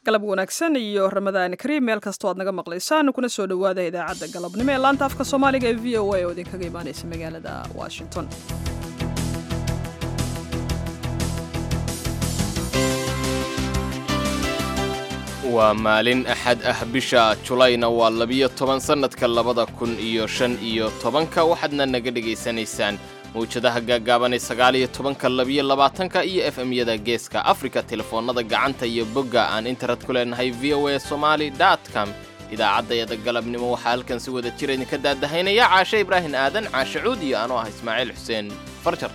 galab wanaagsan iyo ramadaan kariim meel kastoo aad naga maqlaysaan kuna soo dhowaada idaacadda galabnimo ee laanta afka soomaaliga ee v o a oo idinkaga imaanaysa magaalada washington waa maalin axad ah bisha julayna waa labiyo toban sannadka labada kun iyo shan iyo tobanka waxaadna naga dhegaysanaysaan mawjadaha gaagaaban ee sagaaliyo tobanka labiyo labaatanka iyo f m-yada geeska afrika telefoonnada gacanta iyo bogga aan internet ku leenahay v o a somali com idaacaddayada galabnimo waxaa halkan si wada jira idinka daadahaynaya caashe ibraahim aadan caashe cuud iyo anoo ah ismaaciil xuseen farjar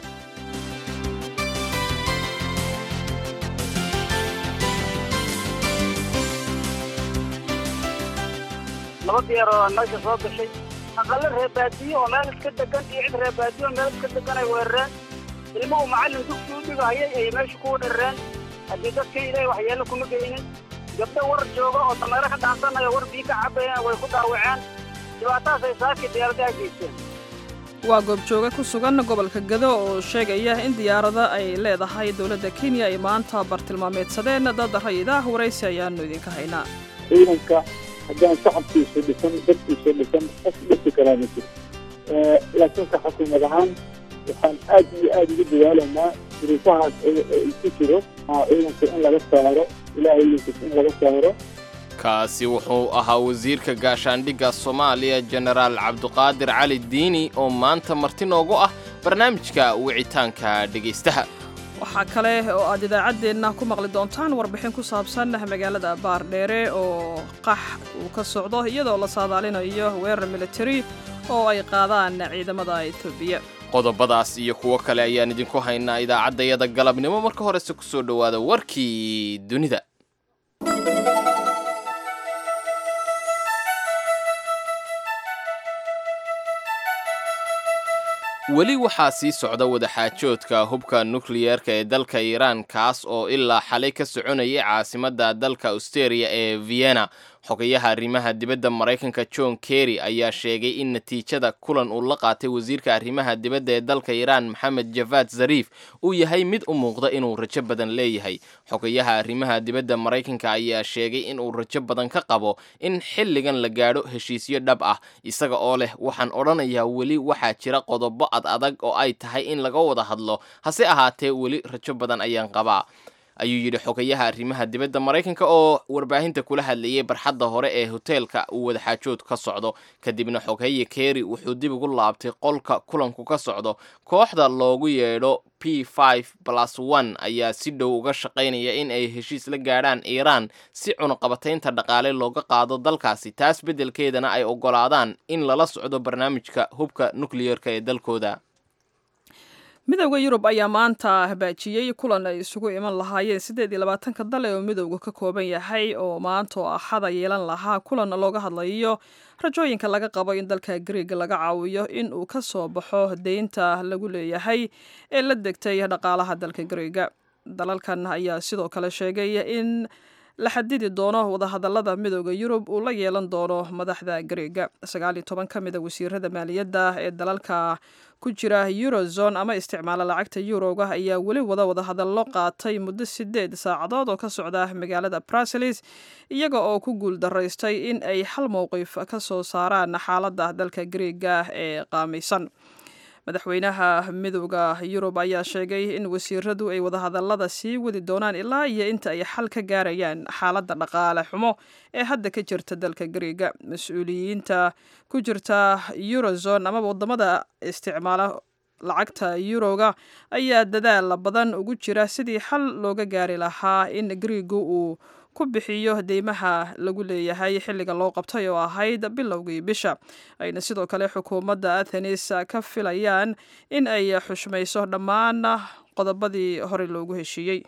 laba diyaar oo meesha soo gashay aqallo reebaadiyo oo meel iska degan iyo cid reebaadiyo oo meel iska degan ay weerareen ilmuhu macallin dugsi u dhigahayay ay meesha ku weerareen haddii dadkii ilaahay waxyeello kuma geynin gabdho war jooga oo dameero ka dhaansanaya war bii ka cabayeen way ku dhaawaceen dhibaatadaasay saakii diyaaradaha geysteen waa goobjooga ku sugan gobolka gado oo sheegaya in diyaarada ay leedahay dowladda kenya ay maanta bartilmaameedsadeen dad rayid ah waraysi ayaanu idinka haynaa ciidanka haddaan shacabkiisu dhisan dadkiisu dhisan qof dhisi karaa ma jiro laakiinse xukuumad ahaan waxaan aad iyo aad ugu dadaalaynaa duruufahaas ku jiro ciidanka in laga saaro ilaahay linkis in laga saaro kaasi wuxuu ahaa wasiirka gaashaandhigga soomaaliya jenaraal cabduqaadir cali diini oo maanta marti noogu ah barnaamijka wicitaanka dhegaystaha waxaa kale oo aad idaacaddeenna ku maqli doontaan warbixin ku saabsan magaalada baardheere oo qax uu ka socdo iyadoo la saadaalinayo weerar militari oo ay qaadaan ciidamada etoobiya qodobadaas iyo kuwo kale ayaan idinku haynaa idaacaddayada galabnimo marka horese ku soo dhowaada warkii dunida weli waxaa sii socda wadaxaajoodka hubka nukliyeerka ee dalka iiraan kaas oo ilaa xalay ka soconayay caasimadda dalka austeria ee vienna xogayaha arrimaha dibadda maraykanka john kerry ayaa sheegay in natiijada kulan uu la qaatay wasiirka arrimaha dibadda ee dalka iiraan maxamed javad zariif uu yahay mid u muuqda inuu rajo badan leeyahay xogayaha arrimaha dibadda maraykanka ayaa sheegay inuu rajo badan ka qabo in xilligan la gaadho heshiisyo dhab ah isaga oo leh waxaan odhanayaa weli waxaa jira qodobo ad adag oo ay tahay in laga wada hadlo hase ahaatee weli rajo badan ayaan qabaa ayuu yidhi xogayaha arrimaha dibadda maraykanka oo warbaahinta kula hadlayay barxadda hore ee hoteelka uu wadaxaajood ka socdo kadibna xoghaye kerry wuxuu dib ugu laabtay qolka kulanku ka socdo kooxda loogu yeedho p plus one ayaa si dhow uga shaqaynaya in ay heshiis la gaadhaan iiraan si cunaqabataynta dhaqaale looga qaado dalkaasi taas beddelkeedana ay oggolaadaan in lala socdo barnaamijka hubka nukliyeerka ee dalkooda midowda yurub ayaa maanta habaajiyey kulan ay isugu iman lahaayeen siddeed iyo labaatanka dal ee uu midowga ka kooban yahay oo maanta oo axada yeelan lahaa kulan looga hadlayo rajooyinka laga qabo in dalka griega laga caawiyo in uu ka soo baxo deynta lagu leeyahay ee la degtay dhaqaalaha dalka griega dalalkan ayaa sidoo kale sheegay in la xadidi doono wadahadalada midooda yurub uu la yeelan doono madaxda griega sagaal iyo toban ka mid a wasiirada maaliyadda ee dalalka ku jira eurozone ama isticmaala lacagta yuroga ayaa weli wada wadahadallo qaatay muddo sideed saacadood oo ka socda magaalada bruseles iyaga oo ku guul daraystay in ay hal mowqif ka soo saaraan xaaladda dalka griega ee qaamaysan madaxweynaha midooda yurub ayaa sheegay in wasiiradu ay wadahadalada sii wadi doonaan ilaa iyo inta ay xal ka gaarayaan xaaladda dhaqaale xumo ee hadda ka jirta dalka griega mas-uuliyiinta ku jirta eurozone amaba wadamada isticmaala lacagta yuroga ayaa dadaal badan ugu jira sidii xal looga gaari lahaa in griigu uu ku bixiyo deymaha lagu leeyahay xilliga loo qabtay oo ahayd bilowgii bisha ayna sidoo kale xukuumadda athenis ka filayaan in ay xushmayso dhammaan qodobadii horey loogu heshiiyey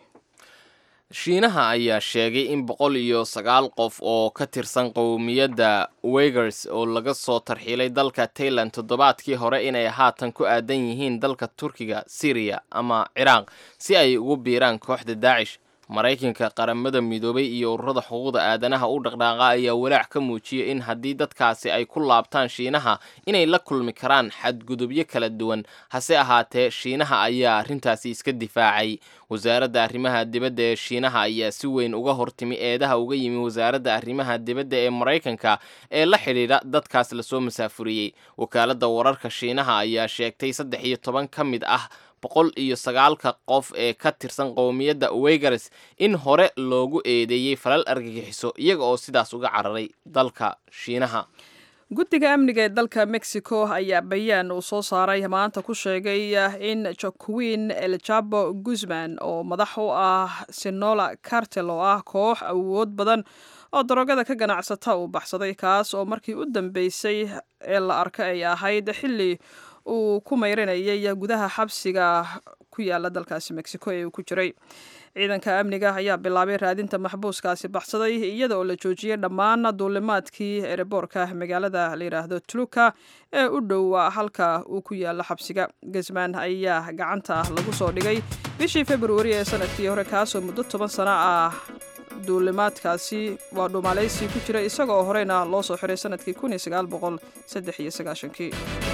shiinaha ayaa sheegay in boqol iyo sagaal qof oo ka tirsan qowmiyadda wegers oo laga soo tarxiilay dalka tailand toddobaadkii hore inay haatan ku aadan yihiin dalka turkiga syriya ama ciraaq si ay ugu biiraan kooxda daacish maraykanka qaramada midoobay iyo ururada xuquuqda aadanaha u dhaqdhaaqa ayaa walaac ka muujiyay in haddii dadkaasi ay ku laabtaan shiinaha inay la kulmi karaan xadgudubyo kala duwan hase ahaatee shiinaha ayaa arrintaasi iska difaacay wasaaradda arrimaha dibadda ee shiinaha ayaa si weyn uga hortimi eedaha uga yimi wasaaradda arrimaha dibadda ee maraykanka ee la xidhiidha dadkaas lasoo masaafuriyey wakaaladda wararka shiinaha ayaa sheegtay saddex iyo toban ka mid ah boqol iyo sagaalka qof ee ka tirsan qowmiyadda weygares in hore loogu eedeeyey falal argagixiso iyaga oo sidaas uga cararay dalka shiinaha guddiga amniga ee dalka mexico ayaa bayaan uu soo saaray maanta ku sheegay in joaquin eljabo guzman oo madax u ah sinola cartel oo ah koox awood badan oo daroogada ka ganacsata uu baxsaday kaas oo markii u dambeysay ee la arka ay ahayd xilli uu ku mayranayay gudaha xabsiga ku yaala dalkaasi mexico ee uu ku jiray ciidanka amniga ayaa bilaabay raadinta maxbuuskaasi baxsaday iyada oo la joojiyey dhammaan duulimaadkii ereboorka magaalada la yidhaahdo tuluka ee u dhow halka uu ku yaalo xabsiga guzman ayaa gacanta lagu soo dhigay bishii februari ee sanadkii hore kaasoo muddo toban sano ah duulimaadkaasi waa dhuumaaleysi ku jira isagoo horeyna loo soo xiray sanadkii kun iyo sagaal boqol saddex iyo sagaashankii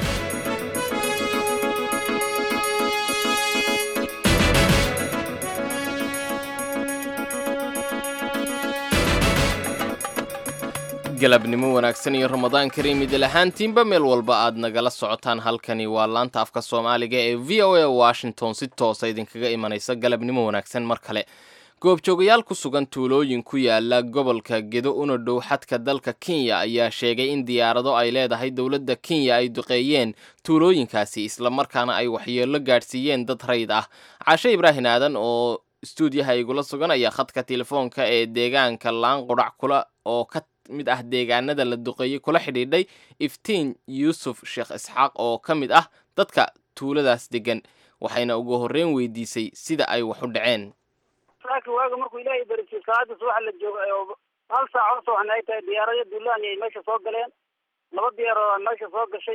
galabnimo wanaagsan iyo ramadaan kariim idil ahaantiinba meel walba aad nagala socotaan halkani waa laanta afka soomaaliga ee v o a washington si toosa idinkaga imanaysa galabnimo wanaagsan mar kale goobjoogayaal ku sugan tuulooyin ku yaala gobolka gedo una dhow xadka dalka kenya ayaa sheegay in diyaarado ay leedahay dowladda kenya ay duqeeyeen tuulooyinkaasi islamarkaana ay waxyeello gaadhsiiyeen dad rayd ah caashe ibraahin aadan oo stuudiyaha igula sugan ayaa khadka telefoonka ee deegaanka laan qudhac kula oo ka mid ah deegaanada la duqeeyey kula xidhiidhay iftiin yuusuf sheekh isxaaq oo ka mid ah dadka tuuladaas degan waxayna ugu horreyn weydiisay sida ay wax u dhaceen saaki waaga markuu ilaahay barisay salaada subaxa la jooga oo hal saac oo sooxna ay tahay diyaarado duulaan ay meesha soo galeen laba diyaaroo meesha soo gashay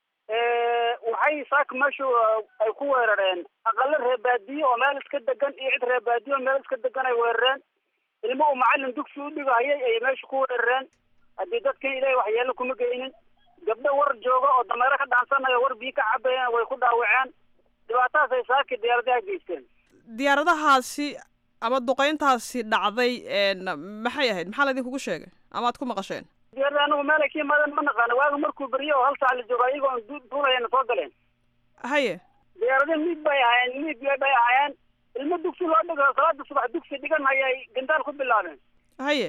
waxay saaka meesha ay ku weerareen aqalo reebaadiye oo meel iska degan iyo cid reebaadiye oo meel iska degan ay weerareen ilmo uu macalin dugsi u dhigahayay ayay meesha ku weerareen haddii dadkan ilaahay waxyeelo kuma geynin gabdho war jooga oo dameero ka dhaansanaya war biyo ka cabayeen way ku dhaawaceen dhibaatadaas ay saaki diyaaradaha geysteen diyaaradahaasi ama duqeyntaasi dhacday maxay ahayd maxaa laydinkugu sheegay ama aad ku maqasheen diyaarada anagu meel ay ka yimaadeen ma naqaano waaga markuu beriyo oo hal saac la jooga iyagoo duulayana soo galeen haye diyaarada miig bay ahaayeen miig bay ahaayeen ilmo dugsi loo dhigo salaada subax dugsi dhigan hayay gandaal ku bilaabeen haye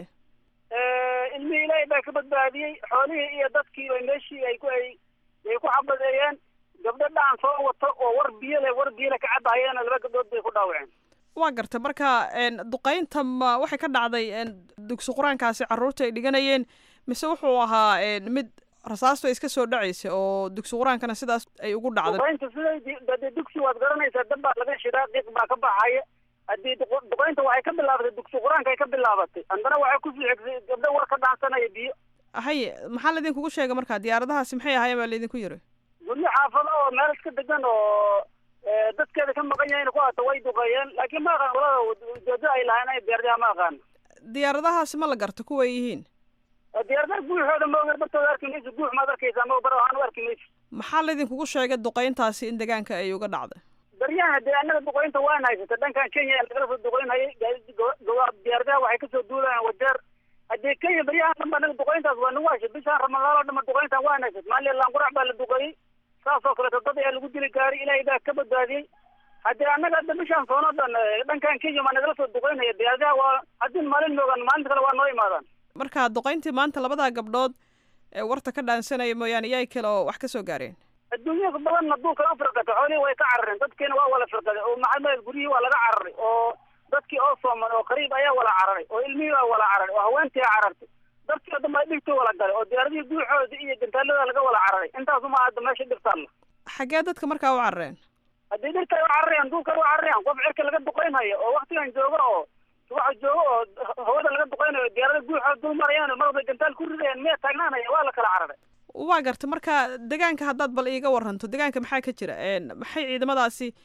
ilmihii ilaahay baa ka badbaadiyey xoolihii iyo dadkii bay meeshii ay ku ay ay ku xabadeeyeen gabdho dhacan soo wato oo war biyo leh war biyo leh ka cabahayeen laba gabdhood bay ku dhaawaceen waa gartay marka duqeynta ma waxay ka dhacday dugsi qur-aankaasi carruurta ay dhiganayeen mise wuxuu ahaa mid rasaastu ay iska soo dhacaysay oo dugsi qur-aankana sidaas ay ugu dhacday duqeynta siday dade dugsi waad garanaysaa dab baa laga shidaa qiiq baa ka baxaya haddii duqeynta waxay ka bilaabatay dugsi qur-aanka ay ka bilaabatay haddana waxay kusii xigtay gabdho war ka dhaansanaya biyo haye maxaa laydinkugu sheegay marka diyaaradahaasi maxay ahaayeen baa laydinku yiri guryo xaafado oo meel iska degan oo dadkeeda ka maqan yahin ku hata way duqeeyeen laakiin ma aqaan walada ujeedada ay lahayn ay diyaaradaha ma aqaan diyaaradahaasi ma la garta kuway yihiin diyaaradaha guuxooda ma ogeer bartooda arki mayso guux maad arkaysaa ma bar waxaan u arki mayso maxaa laydinkugu sheegay duqeyntaasi in deegaanka ay uga dhacday baryahan dee annaga duqeynta waan haysata dhankan kenya lagala soo duqeynhayay diyaaradaha waxay kasoo duulayaan wajeer haddii kenya baryahan dhan ba anaga duqeyntaas waa nagu hashay bishaan ramadaan oo dhan ba duqeyntan waan haysat maalin laanqurac baa la duqeeyey saas oo kaleeto dad ayaa lagu dili gaaray ilaahay baa ka badbaadiyey haddii annaga hadda bishaan soonoo dhan dhankan kenya maa nagala soo duqeynaya diyaaradaha waa haddii maalin moogaan maalinta kale waa noo imaadaan marka duqeyntii maanta labadaa gabdhood ee warta ka dhaansanaya mooyaane iyaay kale oo wax ka soo gaareen adduunyada badanna duulka u firqatay xoolihii way ka carareen dadkiina waa wala firqaday oo maxamed guryihii waa laga cararay oo dadkii oo sooman oo qariib ayaa wala cararay oo ilmihii waa wala cararay oo haweentii carartay dadkii o dhan baa dhigtay wala galay oo diyaaradihii guuxooda iyo gantaalada laga wala cararay intaasuma hadda meesha dhibtaalla xaggee dadka markaa u carareen haddii dhirka ay u cararayaan duulka ay u cararayaan qof cirka laga duqeynhayo oo waktigan joogo oo subaxa joogo oo hawada laga duqeynayo diyaarada guuxooda dul marayaan marba gantaal ku ridayaan miya taagnaanaya waa la kala cararay waa garta marka deegaanka haddaad bal iiga waranto deegaanka maxaa ka jira maxay ciidamadaasi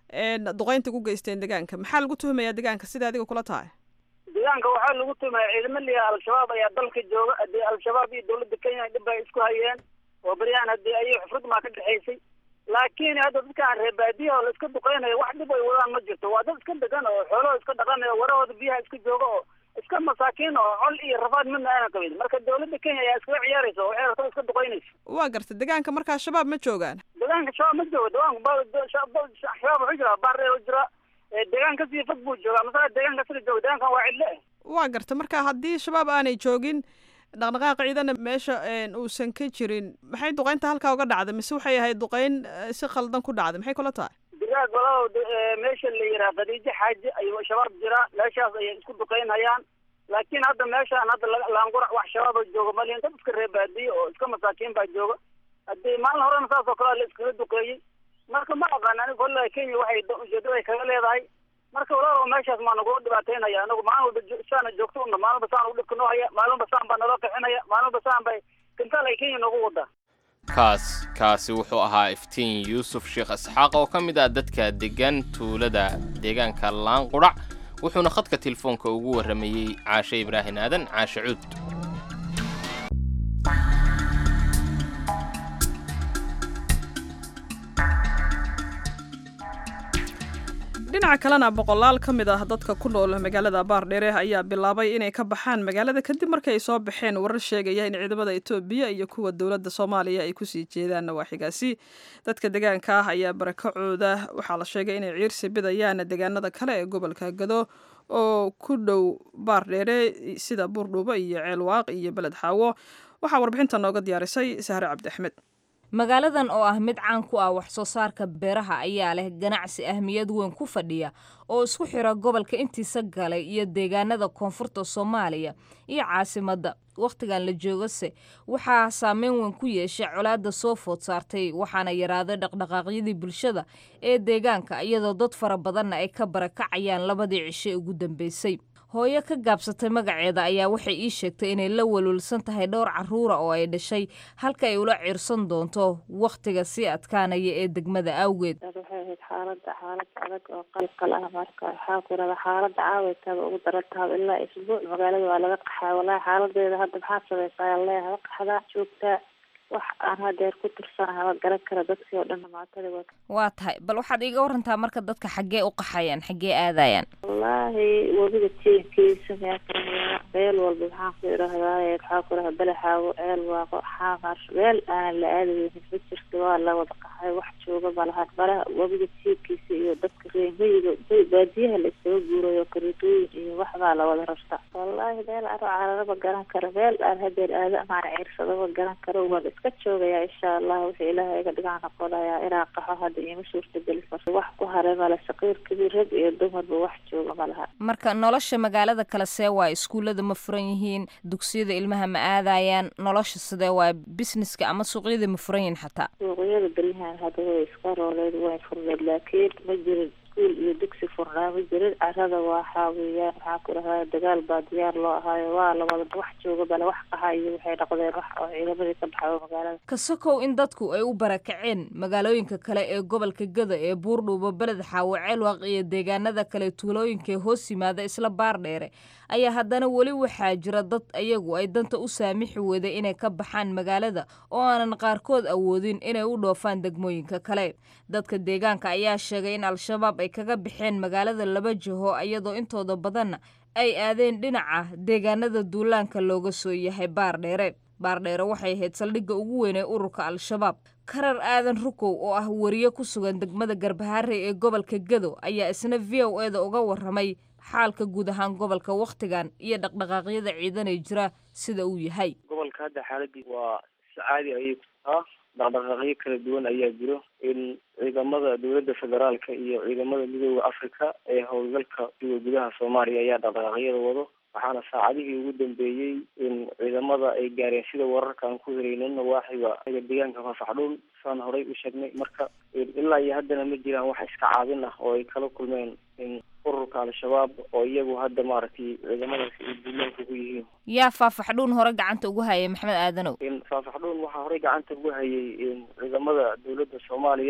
duqeynta ku geysteen deegaanka maxaa lagu tuhumayaa deegaanka sida adiga kula tahay deegaanka waxaa lagu tumaya ciidamo liya al-shabaab ayaa dalka jooga haddii al-shabaab iyo dawladda kenya dhib ay isku hayeen oo beryahan haddii ayay xufrad maa ka dhexaysay laakiin hadda dadkaan reer baadiyaha oo la iska duqeynayo wax dhib ay wadaan ma jirto waa dad iska degan oo xoolahoo iska dhaqanayo warahooda biyaha iska jooga oo iska masaakiin oo col iyo rafaad midna aanan qabin marka dawladda kenya ayaa iskaga ciyaaraysa oo waxay rabtaa iska duqeynaysa waa garta deegaanka markaa shabaab ma joogaan deegaanka shabaab ma joogo deegaanka shabaab wuxuu jiraa baaree u jiraa deegaan kasii fog buu joogaa masala deegaan kasii jooga deegaankan waa cidle waa garta marka haddii shabaab aanay joogin dhaqdhaqaaq ciidana meesha uusan ka jirin maxay duqeynta halkaa uga dhacday mise waxay ahayd duqeyn si khaldan ku dhacday maxay kula tahay digaag walalow meesha la yihaha khadiijo xaaji ayuu shabaab jiraa meeshaas ayay isku duqeynhayaan laakiin hadda meeshaan hadda laangurac wax shabaaba jooga malin dad iska reer baadiye oo iska masaakiin baa jooga haddii maalin horena saas oo kale la iskaga duqeeyey marka ma aqaan aniga wallahi kenya waxay ujeedada ay kaga leedahay marka walaalow meeshaas maa nagula dhibaateynaya anagu maalin walba saana joogto una maalin walba saan u dhibka noo haya maalin walba saan baa naloo kaxinaya maalin walba saan bay kintaal ay kenya noogu wadaa kaas kaasi wuxuu ahaa iftiin yuusuf sheekh isxaaq oo ka mid ah dadka degan tuulada deegaanka laanqudhac wuxuuna khadka telefoonka ugu warramayey caashe ibraahin aadan caashe cuud dhinaca kalena boqolaal ka mid ah dadka ku nool magaalada baardheere ayaa bilaabay inay ka baxaan magaalada kadib markii ay soo baxeen warar sheegaya in ciidamada etoobiya iyo kuwa dowladda soomaaliya ay kusii jeedaan nawaaxigaasi dadka deegaanka ah ayaa barakacooda waxaa la sheegay inay ciirsi bidayaan deegaanada kale ee gobolka gado oo ku dhow baardheere sida buurdhuubo iyo ceelwaaq iyo beled xaawo waxaa warbixinta nooga diyaarisay sahre cabdi axmed magaaladan oo ah mid caan ku ah wax soo saarka beeraha ayaa leh ganacsi ahmiyad weyn ku fadhiya oo isku xira gobolka intiisa galay iyo deegaanada koonfurta soomaaliya iyo caasimadda wakhtigan la joogase waxaa saameyn weyn ku yeeshay colaadda soo food saartay waxaana yaraaday dhaqdhaqaaqyadii bulshada ee deegaanka iyadoo dad fara badanna ay ka barakacayaan labadii cishe ugu dambeysay hooyo ka gaabsatay magaceeda ayaa waxay ii sheegtay inay la walwalsan tahay dhowr caruura oo ay dhashay halka ay ula ciirsan doonto wakhtiga sii adkaanaya ee degmada awgeed waxay ahayd xaalada xaalad adag oo qalqal ah marka waxaa ku irada xaalada caawaytada ugu daran tahay ilaa isbuuc magaalada waa laga qaxaa walaahi xaaladeeda hadda maxaad samaysaa ayaa leeyahay qaxdaa joogtaa wax aan hadeer ku tirsanahay ma garan kara dadkii oo dhan dhamaatadi wa waa tahay bal waxaad iiga warantaa marka dadka xaggee u qaxayaan xaggee aadayaan wallaahi webiga tiinkiisa meekaraya meel walba maxaan ku idhahdaay maxaa ku idhahda balaxaago ceel waaqo xaamar meel aanan la aadaynin ma jirto waa la wada qaxay wax jooga ma lahan malaha webiga tiinkiisa iyo dadka reemiyiga baadiyaha la isaga guurayo karitooyin iyo waxbaa la wada rarta wallaahi meel aro carara ma garan karo meel aan hadeer aada amaana ciirsado ma garan karo waan iska joogaya insha allah wixii ilaahay iga dhigaa noqonayaa inaan qaxo hadda iima suurtageli karto wax ku haray male saqiir kabiir rag iyo dumarba wax jooga ma laha marka nolosha magaalada kale see waa iskuullada ma furan yihiin dugsiyada ilmaha ma aadayaan nolosha sidee waa businesska ama suuqyada ma furan yihiin xataa suuqyada beryahan hadda way iska rooleed way furneed laakiin ma jirin iskuul iyo dugsi furnaa ma jirin carada waxaa weeyaan maxaa ku dhahaa dagaal baa diyaar loo ahaayo waa la wada wax jooga bale wax qaha iyo waxay noqdeen wax oo ciidamadii ka baxayo magaalada kasokow in dadku ay u barakaceen magaalooyinka kale ee gobolka gada ee buurdhuubo beled xaawo ceelwaaq iyo deegaanada kale tuulooyinka ee hoos yimaada isla baardheere ayaa haddana weli waxaa jira dad ayagu ay danta u saamixi weeday inay ka baxaan magaalada oo aanan qaarkood awoodin inay u dhoofaan degmooyinka kale dadka deegaanka ayaa sheegay in al-shabaab ay kaga baxeen magaalada laba jiho iyadoo intooda badanna ay aadeen dhinaca deegaanada duulaanka looga soo yahay baardheere baardheere waxay ahayd saldhigga ugu weyn ee ururka al-shabaab karar aadan rukow oo ah wariye ku sugan degmada garbaharey ee gobolka gado ayaa isna v o e da uga warramay xaalka guud ahaan gobolka wakhtigan iyo dhaqdhaqaaqyada ciidanay jira sida uu yahay gobolka hadda xaaladii waa si caadi ayay kutaa dhaqdhaqaaqyo kala duwan ayaa jiro in ciidamada dowladda federaalka iyo ciidamada midooda africa ee howlgalka kuwa gudaha soomaaliya ayaa dhaqdhaqaaqyada wado waxaana saacadihii ugu dambeeyey in ciidamada ay gaareen sida wararka aan ku helaynin nawaaxiga deegaanka fafaxdhuun saan horay u sheegnay marka ilaa iyo haddana ma jiraan wax iska caabin ah oo ay kala kulmeen in ururka al-shabaab oo iyagu hadda maaragtay ciidamadaasi ay duulaanka ku yihiin yaa faafaxdhuun hore gacanta ugu hayay maxamed aadanow in faafaxdhuun waxaa horey gacanta ugu hayay in ciidamada dowladda soomaaliya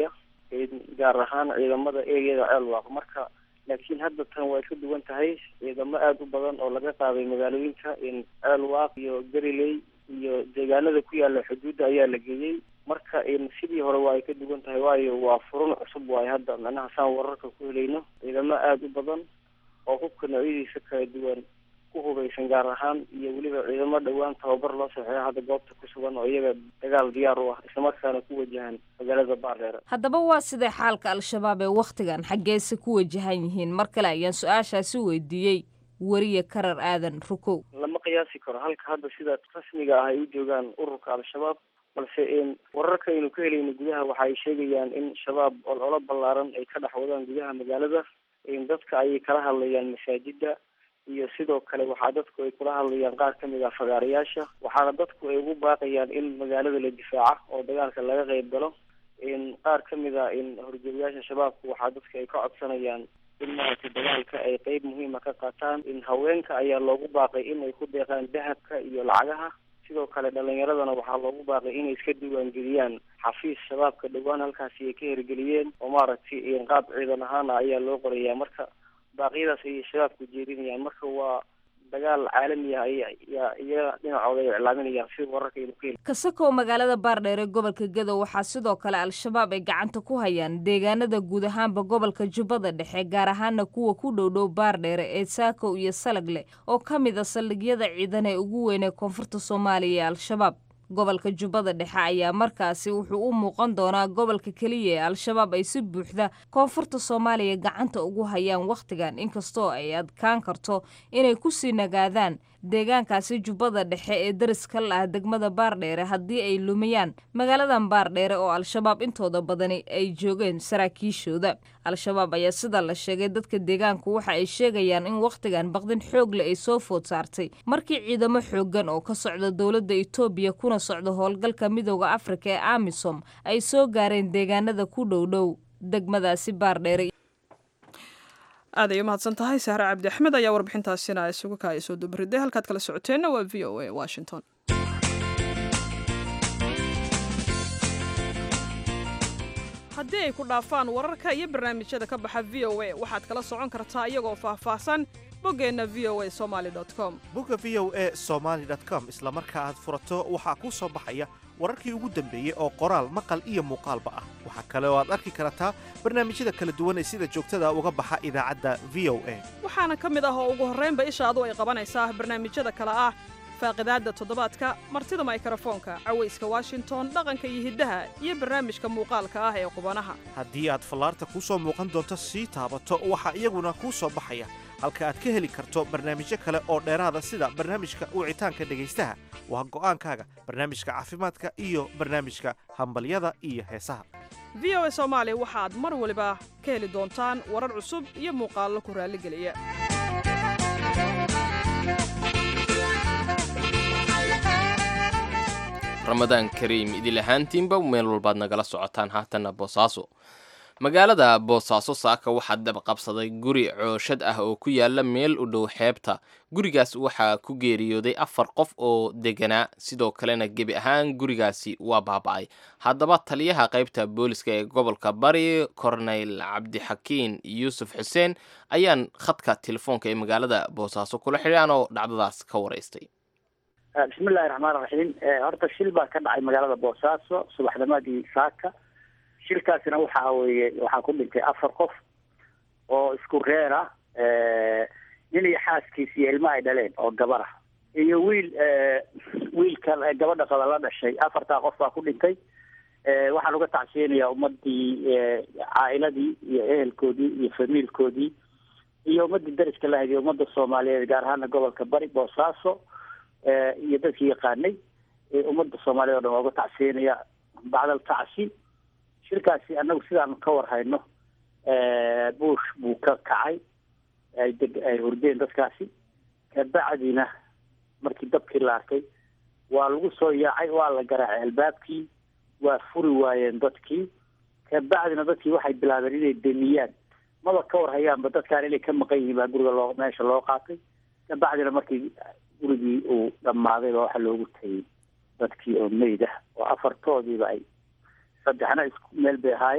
gaar ahaan ciidamada ereyada ceelwaaq marka laakiin hadda tan way ka duwan tahay ciidamo aada u badan oo laga qaaday magaalooyinka ceelwaaq iyo gariley iyo deegaanada ku yaala xuduudda ayaa la geeyey marka sidii hore waa ay ka duwan tahay waayo waa furun cusub waayo hadda macnaha saan wararka ku helayno ciidamo aada u badan oo hubka noocyadiisa kala duwan ku hubaysan gaar ahaan iyo weliba ciidamo dhowaan tababar loo saxeeyo hadda goobta ku sugan oo iyaga dagaal diyaar u ah islamarkaana ku wajahan magaalada baardheere haddaba waa sidee xaalka al-shabaab ee wakhtigan xaggeese ku wajahan yihiin mar kale ayaan su-aashaasi weydiiyey weriye karar aadan rukow lama qiyaasi karo halka hadda sida rasmiga ah ay u joogaan ururka al-shabaab balse wararka aynu ka helayno gudaha waxa ay sheegayaan in shabaab ololo ballaaran ay ka dhex wadaan gudaha magaalada dadka ayay kala hadlayaan masaajida iyo sidoo kale waxaa dadku ay kula hadlayaan qaar kamid ah fagaarayaasha waxaana dadku ay ugu baaqayaan in magaalada la difaaca oo dagaalka laga qeyb galo qaar kamid a horjoogayaasha shabaabku waxaa dadka ay ka codsanayaan in maaragtay dagaalka ay qeyb muhiima ka qaataan in haweenka ayaa loogu baaqay in ay ku deeqaan dahabka iyo lacagaha sidoo kale dhalinyaradana waxaa loogu baaqay inay iska diiwaangeliyaan xafiis shabaabka dhowaan halkaasi ay ka hirgeliyeen oo maaragtay qaab ciidan ahaana ayaa loo qorayaa marka baaqyadaas ayay shabaabku jeedinayaan marka waa dagaal caalami ah ayaa iyaga dhinacooda ay iclaaminayaan sida wararka aynu ka heli kasakow magaalada baardheer ee gobolka gadow waxaa sidoo kale al-shabaab ay gacanta ku hayaan deegaanada guud ahaanba gobolka jubbada dhexe gaar ahaana kuwa ku dhowdhow baardheere ee saakow iyo salagle oo ka mid a saldhigyada ciidan ee ugu weyn ee koonfurta soomaaliya ee al-shabaab gobolka jubbada dhexe ayaa markaasi wuxuu u muuqan doonaa gobolka keliya ee al-shabaab ay si buuxda koonfurta soomaaliya gacanta ugu hayaan wakhtigan inkastoo ay adkaan karto inay kusii nagaadaan deegaankaasi jubbada dhexe ee dariska la ah degmada baardheere haddii ay lumiyaan magaaladan baardheere oo al-shabaab intooda badani ay joogeen saraakiishooda al-shabaab ayaa sida la sheegay dadka deegaanku waxa ay sheegayaan in wakhtigan baqdin xoogle ay soo food saartay markii ciidamo xooggan oo ka socda dowladda etoobiya kuna socda howlgalka midooda afrika ee amisom ay soo gaareen deegaanada ku dhowdhow degmadaasi baardheere aad ay u mahadsan tahay sahre cabdi axmed ayaa warbixintaasina isugu kaaya soo dubriday halkaad kala socoteenna waa v o a washington haddii ay ku dhaafaan wararka iyo barnaamijyada ka baxa v o a waxaad kala socon kartaa iyagoo faahfaahsan boggeenna v o a somaali com bogga v o a somaali com isla marka aad furato waxaa kuu soo baxaya wararkii ugu dambeeyey oo qoraal maqal iyo muuqaalba ah waxaa kale oo aad arki kartaa barnaamijyada kala duwan ee sida joogtada uga baxa idaacadda v o a waxaana ka mid ah oo ugu horraynba ishaadu ay qabanaysaa barnaamijyada kale ah faaqidaadda toddobaadka martida maykrofoonka cawayska washington dhaqanka iyo hiddaha iyo barnaamijka muuqaalka ah ee qubanaha haddii aad fallaarta kuu soo muuqan doonto sii taabato waxaa iyaguna kuu soo baxaya halka aad ka heli karto barnaamijyo kale oo dheeraada sida barnaamijka wicitaanka dhegaystaha waa go'aankaaga barnaamijka caafimaadka iyo barnaamijka hambalyada iyo heesaha v o a soomaali waxaad mar waliba ka heli doontaan warar cusub iyo muuqaallo ku raalligeliya ramadaan kariim idil ahaantiinba meel walbaad nagala socotaan haatanna boosaaso magaalada boosaaso saaka waxaa dabqabsaday guri cooshad ah oo ku yaala meel u dhow xeebta gurigaas waxaa ku geeriyooday afar qof oo deganaa sidoo kalena gebi ahaan gurigaasi waa baaba'ay haddaba taliyaha qaybta booliska ee gobolka bari korneyl cabdixakiin yuusuf xuseen ayaan khadka telefoonka ee magaalada boosaaso kula xidhaan oo dhacdadaas ka waraystay bismillahi raxmaan raxiim horta shil baa ka dhacay magaalada boosaaso subaxnimadii saaka shilkaasina waxa weeye waxaa ku dhintay afar qof oo isku reer ah nin iyo xaaskiis iyo ilma ay dhaleen oo gabar ah iyo wiil wiilka gabadha qaba la dhashay afartaa qof baa ku dhintay waxaan uga tacsiyanayaa ummadii caa'iladii iyo ehelkoodii iyo famiilkoodii iyo ummadii dariska lahayd iyo ummadda soomaaliyeed gaar ahaana gobolka bari boosaaso iyo dadkii yaqaanay ummadda soomaaliyed o dhan waa uga tacsiyanaya bacdal tacsi shirkaasi anagu sidaanu ka warhayno buush buu ka kacay ay deg ay hurdeen dadkaasi kabacdina markii dabkii la arkay waa lagu soo yaacay waa la garaacay albaabkii waa furi waayeen dadkii kabacdina dadkii waxay bilaabeen inay demiyaan maba ka warhayaanba dadkaan inay ka maqan yihiin baa guriga loo meesha loo qaatay kabacdina markii gurigii uu dhammaaday baa waxaa loogu tagay dadkii oo meyd ah oo afartoodiiba ay saddexna isku meel bay ahaayeen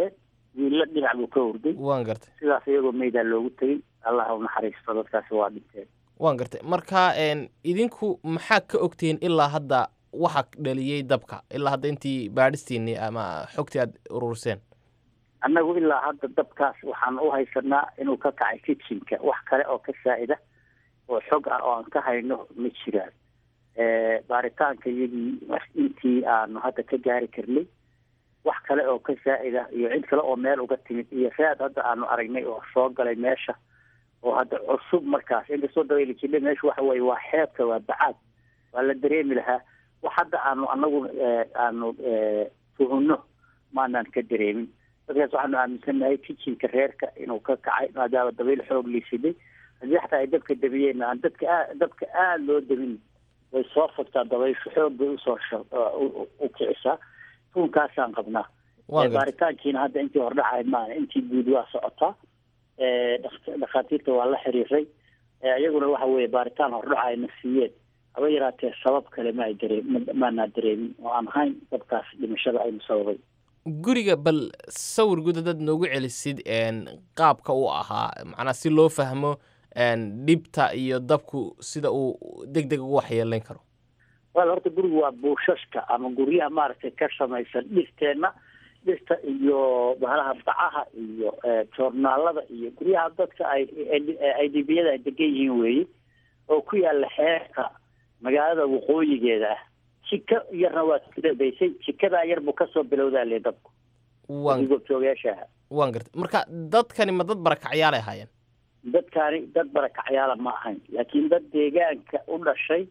wiilla dhinac buu ka hurday waan gartay sidaas iyagoo meydaa loogu tegey allah ha u naxariisto dadkaasi waa dhinteen waan gartay marka een, idinku maxaa ka ogtihiin ilaa hadda waxa dhaliyey dabka ilaa hadda intii baadhistiinii ama xogtii aad ururseen annagu ilaa hadda dabkaas waxaan u haysanaa inuu ka kacay kitchenka wax kale oo ka saa'ida oo xog ah oo aan ka hayno ma jiraan baaritaanka iyagii intii aanu hadda ka gaari karnay wax kale oo ka saa'ida iyo cid kale oo meel uga timid iyo raad hadda aanu aragnay oo soo galay meesha oo hadda cusub markaas inkastoo dabayli jidha meesha waxa weeye waa xeebka waa bacaad waa la dareemi lahaa wax hadda aanu anagu aanu tuhunno maanaan ka dareemin dadkaas waxaanu aaminsannahay kitchenka reerka inuu ka kacay maadaama dabayl xoog liisiday haddii xataa ay dabka dabiyeen aan dadka aa dabka aada loo dabin way soo fogtaa dabayshu xoog bay usoo sha- u- u kicisaa tuunkaasaan qabnaa waan gartay baaritaankiina hadda intii hordhacayd maana intii guud waa socotaa dhak- dhakhaatiirta waa la xiriiray iyaguna waxa weeye baaritaan hordhaca ay na siiyeen haba yaraatee sabab kale ma ay daree ma- maanaa dareemin oo aan ahayn dabkaas dhimashada aynu sababay guriga bal sawir guud haddaad noogu celisid een, qaabka uu ahaa macnaa si loo fahmo een, dhibta iyo dabku sida uu deg deg ugu waxyeelayn karo wal horta gurigu waa buushashka ama guryaha maaragtay ka samaysan dhirteenna dhirta iyo bahalaha bacaha iyo joornaalada iyo guryaha dadka ay ay dibiyada ay degan yihiin weeye oo ku yaala xeerka magaalada waqooyigeeda ah jika yarna waa kadabaysay jikadaa yar buu kasoo bilowdaa le dabku waan goobjoogayaasha aha waan gartay marka dadkani ma dad barakacyaal ahaayeen dadkaani dad barakacyaala ma ahayn laakiin dad deegaanka u dhashay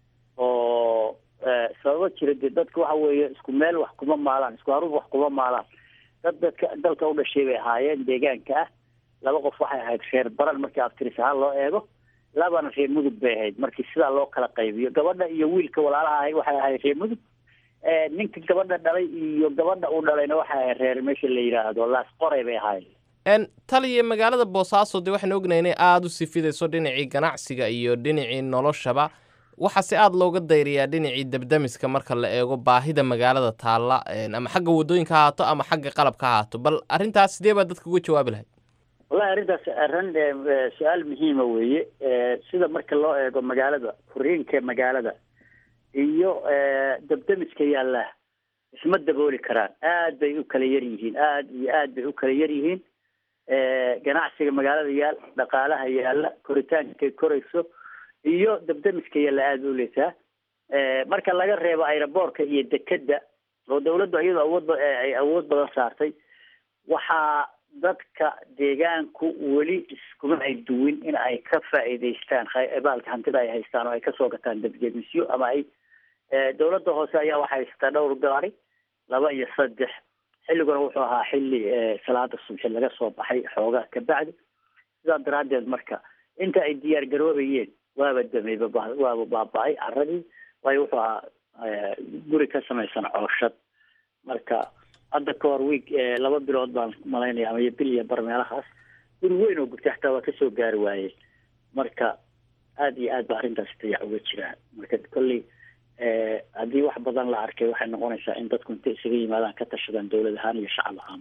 oo sababo jira dee dadka waxa weeye isku meel wax kuma maalaan isku haruuf wax kuma maalaan dad dadka dalka u dhashay bay ahaayeen deegaanka ah laba qof waxay ahayd reer baran markii aftiris ahaan loo eego labana reer mudug bay ahayd markii sidaa loo kala qaybiyo gabadha iyo wiilka walaalaha ahay waxay ahayd reer mudug ninka gabadha dhalay iyo gabadha uu dhalayna waxay ahayd reer meesha la yidhaahdo laas qoray bay ahaayeen n taliya magaalada boosaaso dee waxaan ognahay inay aada u sifidayso dhinacii ganacsiga iyo dhinacii noloshaba waxaase aada looga dayriyaa dhinacii debdemiska marka la eego baahida magaalada taalla ama xagga waddooyinka ha haato ama xagga qalabka ha haato bal arrintaas sidee baa dadka uga jawaabi lahayd wallahi arrintaas arrin su-aal muhiima weeye sida marka loo eego magaalada furiinka magaalada iyo debdemiska yaalla isma dabooli karaan aad bay u kala yar yihiin aad iyo aad bay u kala yar yihiin ganacsiga magaalada yaal dhaqaalaha yaalla koritaankay korayso iyo debdemiska yaalla aada u leysaa marka laga reebo aeroboortka iyo dekedda oo dawladdu iyadoo awood ay awood badan saartay waxaa dadka deegaanku weli iskuma ay duwin in ay ka faa'iidaystaan baalka hantida ay haystaan oo ay kasoo gataan debdemisyo ama ay dawladda hoose ayaa waxay haysataa dhowr gaari laba iyo saddex xilliguna wuxuu ahaa xilli salaada subxi laga soo baxay xoogaa kabacdi sidaa daraaddeed marka inta ay diyaar garoobayeen waaba dameyba waaba baaba-ay caradii waayo wuxuu ahaa guri ka samaysan cooshad marka hadda ka hor wiig laba bilood baan malaynaya ama bil iyo bar meelahaas guri weyn oo gurtay xataa waa kasoo gaari waayeen marka aada iyo aad ba arrintaasi dayac uga jiraa marka kolley haddii wax badan la arkay waxay noqonaysaa in dadku intay isaga yimaadaan ka tashadaan dowlad ahaan iyo shacab ahaan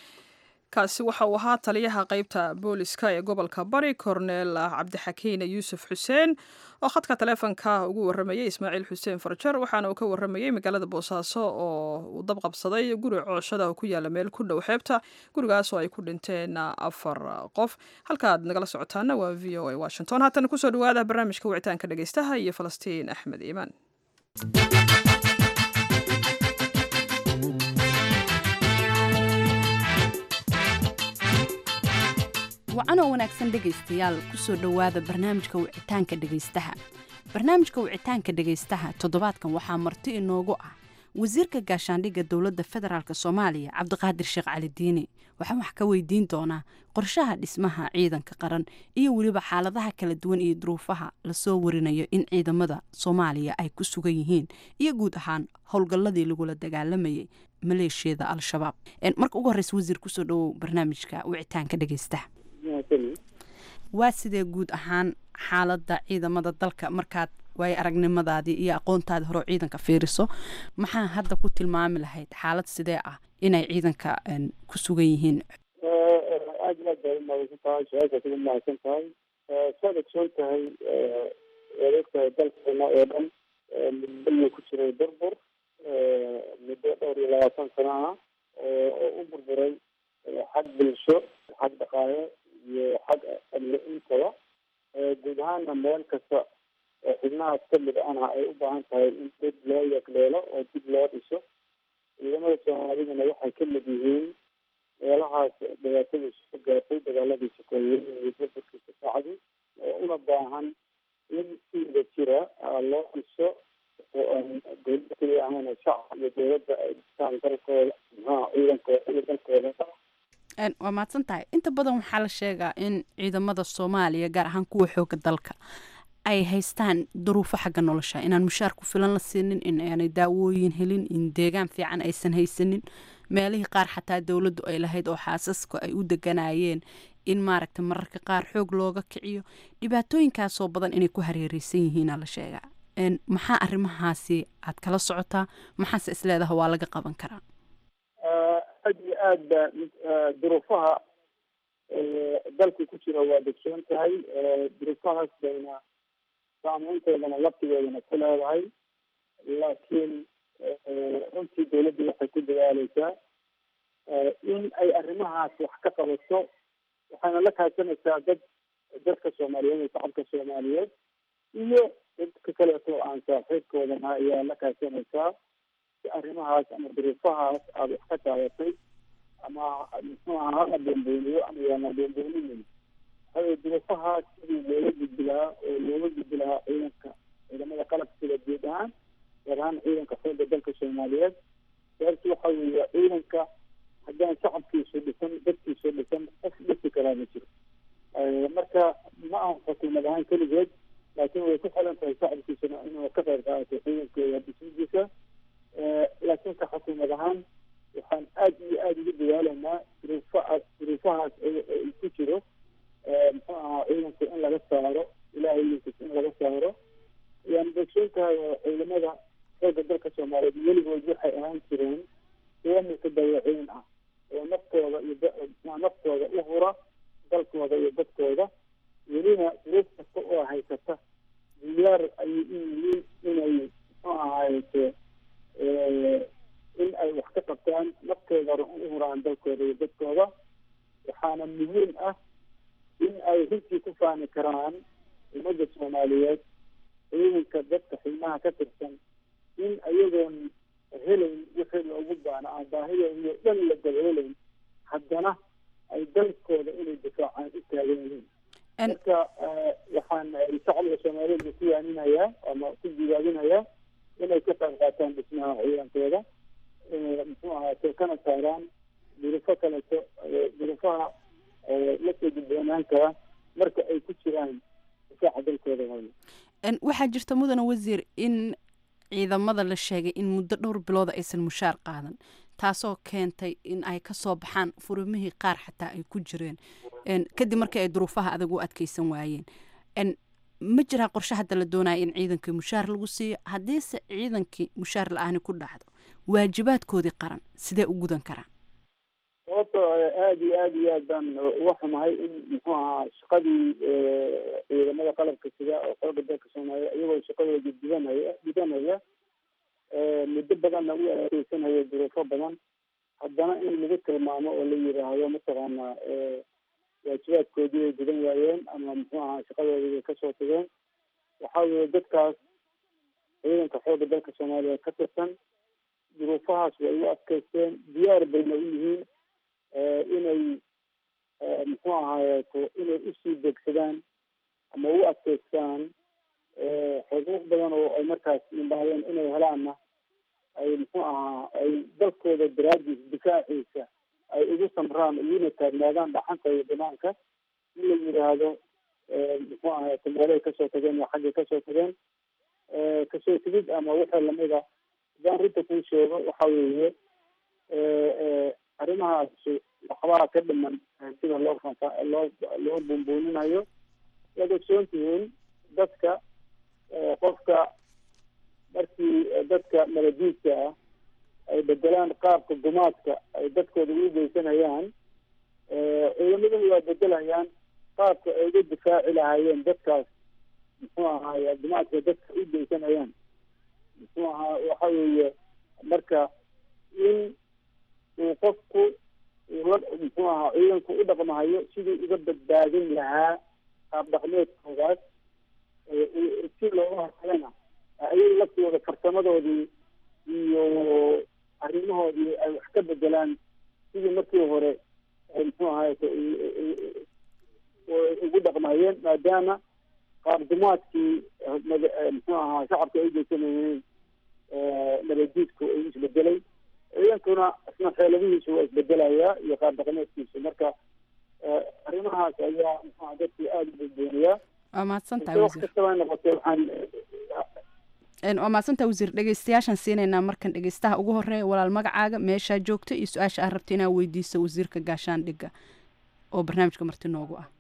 kaasi waxa uu ahaa taliyaha qeybta booliska ee gobolka bari korneel cabdixakiin yuusuf xuseen oo khadka taleefonka ugu waramayay ismaaciil xuseen farjar waxaana uu ka waramayey magaalada boosaaso oo uu dab qabsaday guri cooshada oo ku yaala meel ku dhow xeebta gurigaas oo ay ku dhinteen afar qof halkaaad nagala socotaana waa v o a washington haatana kusoo dhawaada barnaamijka wicitaanka dhegeystaha iyo falastiin axmed iimaan wacanoo wanaagsan dhegaystayaal kusoo dhowaada barnaamijka wicitaanka dhegaystaha barnaamijka wicitaanka dhegaystaha toddobaadkan waxaa marti inoogu ah wasiirka gaashaandhigga dowladda federaalk soomaaliya cabdiqaadir sheekh cali diini waxaan wax ka weydiin doonaa qorshaha dhismaha ciidanka qaran iyo weliba xaaladaha kala duwan iyo duruufaha lasoo warinayo in ciidamada soomaaliya ay ku sugan yihiin iyo guud ahaan howlgalladii lagula dagaalamayay maleeshiyada al-shabaab marka ugu horreysa wasiir kusoo dhowow barnaamijka wicitaanka dhegaystaha waa sidee guud ahaan xaaladda ciidamada dalka markaad waayo aragnimadaadii iyo aqoontaadii hore oo ciidanka fiiriso maxaa hadda ku tilmaami lahayd xaalad sidee ah inay ciidanka ku sugan yihiin aad iyo aad bay umahadsan tahay su-aashaas ugu mahadsan tahay saad ogsoon tahay waad ogtahay dalkeena oo dhan muddo ku jiray burbur muddo dhowr iyo labaatan sano ah oo u burburay xag bulsho xag dhaqaale iyo xag amni intaba guud ahaana meel kasta xubnahaas kamid ahna ay u baahan tahay in dib loo yagleelo oo dib loo dhiso ciidamada soomaaliduna waxay kamid yihiin meelahaas dhibaatadii soo gaartay dagaaladii sokeeyey iyo burburkiisa saacdi oo una baahan in siida jira loo dhiso dowlada keliya ahana shacab iyo dowladda ay dhistaan dalkooda maxaa ciidankooda iyo dalkooda waa mahadsan tahay inta badan waxaa la sheegaa in ciidamada soomaaliya gaar ahaan kuwa xooga dalka ay haystaan duruufo xagga nolosha inaan mushaar ku filan la siinin in aanay daawooyin helin in deegaan fiican aysan haysanin meelihii qaar xataa dowladdu ay lahayd oo xaasaska ay u deganayeen in maaragta mararka qaar xoog looga kiciyo dhibaatooyinkaasoo badan inay ku hareereysan yihiina la sheegaa maxaa arrimahaasi aad kala socotaa maxaase isleedaha waa laga qaban karaa aad iyo aad ba duruufaha dalka ku jira waa degsoon tahay duruufahaas bayna saameynteedana laftigeedana ku leedahay laakiin runtii dowladda waxay ku dadaaleysaa in ay arrimahaas wax ka qabato waxayna la kaashanaysaa dad dadka soomaaliyeed iyo shacabka soomaaliyeed iyo dadka kaleeto aan saaxiibkoodana ayaa la kaashanaysaa si arrimahaas ama duruufahaas aada wax ka taabatay ama muxuu aha hala boonbooniyo ama yaana boonbooninayn haye duruufahaas sidii looga gudbi lahaa oo looga gudbi lahaa ciidanka ciidamada qalabka sida guud ahaan gaar ahaan ciidanka xoogga dalka soomaaliyeed sababta waxa weeye ciidanka haddaan shacabkiisu dhisan dadkiisu dhisan qof dhisi karaa ma jiro marka ma aha xukuumad ahaan keligeed laakiin way ku xilan tahay shacabkiisuna inuu ka qayb qaato ciidankooda dhismidiisa laakiin ka xukuumad ahaan waxaan aad iyo aada ugu dadaalaynaa duruufahaas duruufahaas ku jiro muxuu ahaa ciidanka in laga saaro ilahay linkiis in laga saaro yaan dogsoon tahay oo ciidamada xoogga dalka soomaaliyeed weligood waxay ahaan jireen kuwa mutadawaciin ah oo naftooda iyo naftooda u hura dalkooda iyo dadkooda welina duruuf kasta oo haysata diyaar ayay u yihiin inay muxuu ahaaye in ay wax ka qabtaan naftooda u huraan dalkooda iyo dadkooda waxaana muhiim ah in ay runtii ku faani karaan ummadda soomaaliyeed ciidanka dadka xilmaha ka tirsan in ayagoon helayn wixii loogu baana aan baahidooda dhan la daboolayn haddana ay dalkooda inay difaacaan u taagan yihiin marka waxaan shacbiga soomaaliyeed ku yaaninayaa ama ku jibaabinayaa inay ka qayb qaataan dhismaha ciidankooda muxuu ahaate kana saaraan durufo kaleto durufaha lasoo gudboonaan kara marka ay ku jiraan difaaca dalkooda hooyo waxaa jirta mudane wasiir in ciidamada la sheegay in muddo dhowr bilooda aysan mushaar qaadan taasoo keentay in ay kasoo baxaan furimihii qaar xataa ay ku jireen kadib markii ay duruufaha adag u adkeysan waayeen ma jiraa qorshe hadda la doonaya in ciidankii mushaar lagu siiyo haddiise ciidankii mushaar la-aani ku dhacdo waajibaadkoodii qaran sidee u gudan karaan sababto aada iyo aada iyo aad baan uga xumahay in muxuu ahaa shaqadii ciidamada qalabka sida oo xooga dalka soomaaliya iyagoo shaqadooda gudanaya gudanaya muddo badanna u adkeysanaya duruufo badan haddana in lagu tilmaamo oo la yiraahdo mataqaanaa waajibaadkoodii ay gudan waayeen ama muxuu ahaa shaqadoodii bay kasoo tageen waxa weeye dadkaas ciidanka xooga dalka soomaaliya ka tirsan duruufahaas way u adkeysteen diyaar bayna u yihiin inay muxuu ahaayeeto inay usii degsadaan ama u adkeystaan xuquuq badan oo ay markaas yimbaadeen inay helaanna ay muxuu ahaa ay dalkooda daraadiis difaaciisa ay ugu samraan uguna taagnaadaan dhaxanta iyo banaanka in la yiraahdo muxuu ahaayeeto meelay kasoo tageen iyo xaggay kasoo tageen kasoo tegid ama wixii lamida hadaan rinta kuu sheego waxa weeye arrimahaas waxbaa ka dhiman sida loo loo loo buunbuuninayo waad ogsoon tihiin dadka qofka markii dadka maladiidka ah ay bedelaan qaabka gumaadka ay dadkooda ugu geysanayaan ciidamaduna waa bedelayaan qaabka ay uga difaaci lahaayeen dadkaas muxuu ahaay gumaadka dadka u geysanayaan muxuu ahaa waxa weeye marka in uu qofku ula muxuu ahaa ciidanku u dhaqmahayo sidii uga badbaadin lahaa qaab dhaqmeedkoodaas si looga hortagana ayay laftooda farsamadoodii iyo arrimahoodii ay wax ka bedelaan sidii markii hore muxuu ahaay ugu dhaqmayeen maadaama qaabdumaadkii muxuu ahaa shacabka ay geysanayeen nabaddiidku ay isbedelay ciidankuna isna xeeladihiisu waa isbedelayaa iyo qaab dhaqameedkiisu marka arrimahaas ayaa muxuaha dadkii aada u badbooniyaa waa mahadsantahay wax wasiir kastaba noqotee waxaan Een, waa mahadsantahay wasiir dhegeystayaashaan siinaynaa markan dhegeystaha ugu horeeya walaal magacaaga meeshaa joogta iyo su-aasha aad rabta inaad weydiiso wasiirka gaashaandhigga oo barnaamijka marti noogu ah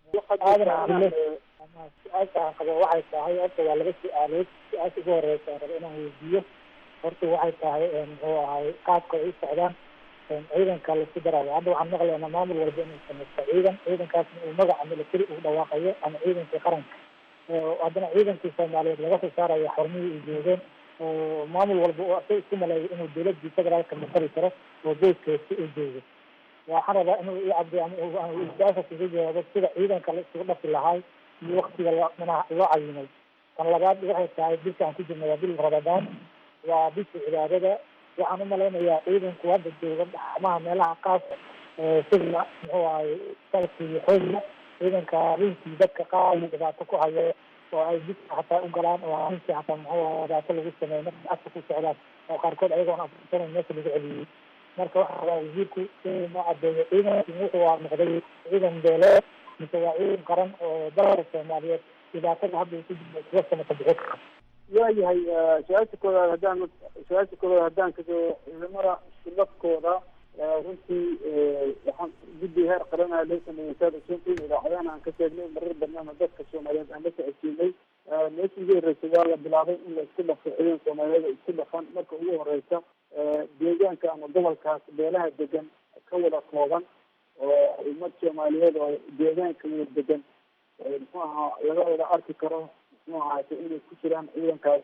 su-aasha aan qabo waxay tahay horta waa laba su-aalood su-aasha ugu horeysa aan rabo inaan weydiiyo horta waxay tahay muxuu ahay qaabka ay u socdaan ciidanka laisku darayo hadda waxaan maqlaynaa maamul walba inuu samaysto ciidan ciidankaasna uu magaca military ugu dhawaaqayo ama ciidankii qaranka haddana ciidankii soomaaliyeed laga soo saarayo xormihii ay joogeen oo maamul walba uu asag isku maleeyo inuu dowladii federaalka matali karo oo boodkeesi uu joogo waxaan rabaa inuu i cabdi ama su-aasha kaga jawaabo sida ciidanka la isugu dhafi lahay iyo waktiga loo manaha loo cayimay tan labaad waxay tahay bisha aan ku jirna waa bil ramadaan waa bisha cibaadada waxaan umalaynayaa ciidanku hadda jooga dhamaha meelaha qaas sida muxuu ahay salki iyo xoogga ciidanka rinkii dadka qaar dhibaato ku hayo oo ay jidka xataa u galaan oo rinkii xataa muxuu ahay dhibaato lagu sameeyo marka afka ku socdaan oo qaarkood ayagoon afursanan meesha lagu celiyey marka waxaa rabaa wasiirku inuu noo cadeeyo ciidankii wuxuu waa noqday ciidan beeleed mise waa ciidan qaran oo dalka soomaaliyeed dhibaatada hadda uu ku jiro kuga sanata bixi kara waayahay su-aasha koowaad haddaan su-aasha koowaad haddaan kasoo ciidamada iskulafkooda runtii waxaan guddi heer qaranaa loo sameeyey saad usuntii idaacadahan aan ka sheegnay marar badnaana dadka soomaaliyeed aan la socodsiinay meeshii ugu horreysay waa la bilaabay in la isku dhafo ciidan soomaaliyeed oo isku dhafan marka ugu horeysa deegaanka ama gobolkaas beelaha degan ka wada kooban oo ummad soomaaliyeed oo deegaanka wada degan muxuu ahaa laga wada arki karo muxuu ahaate inay ku jiraan ciidankaas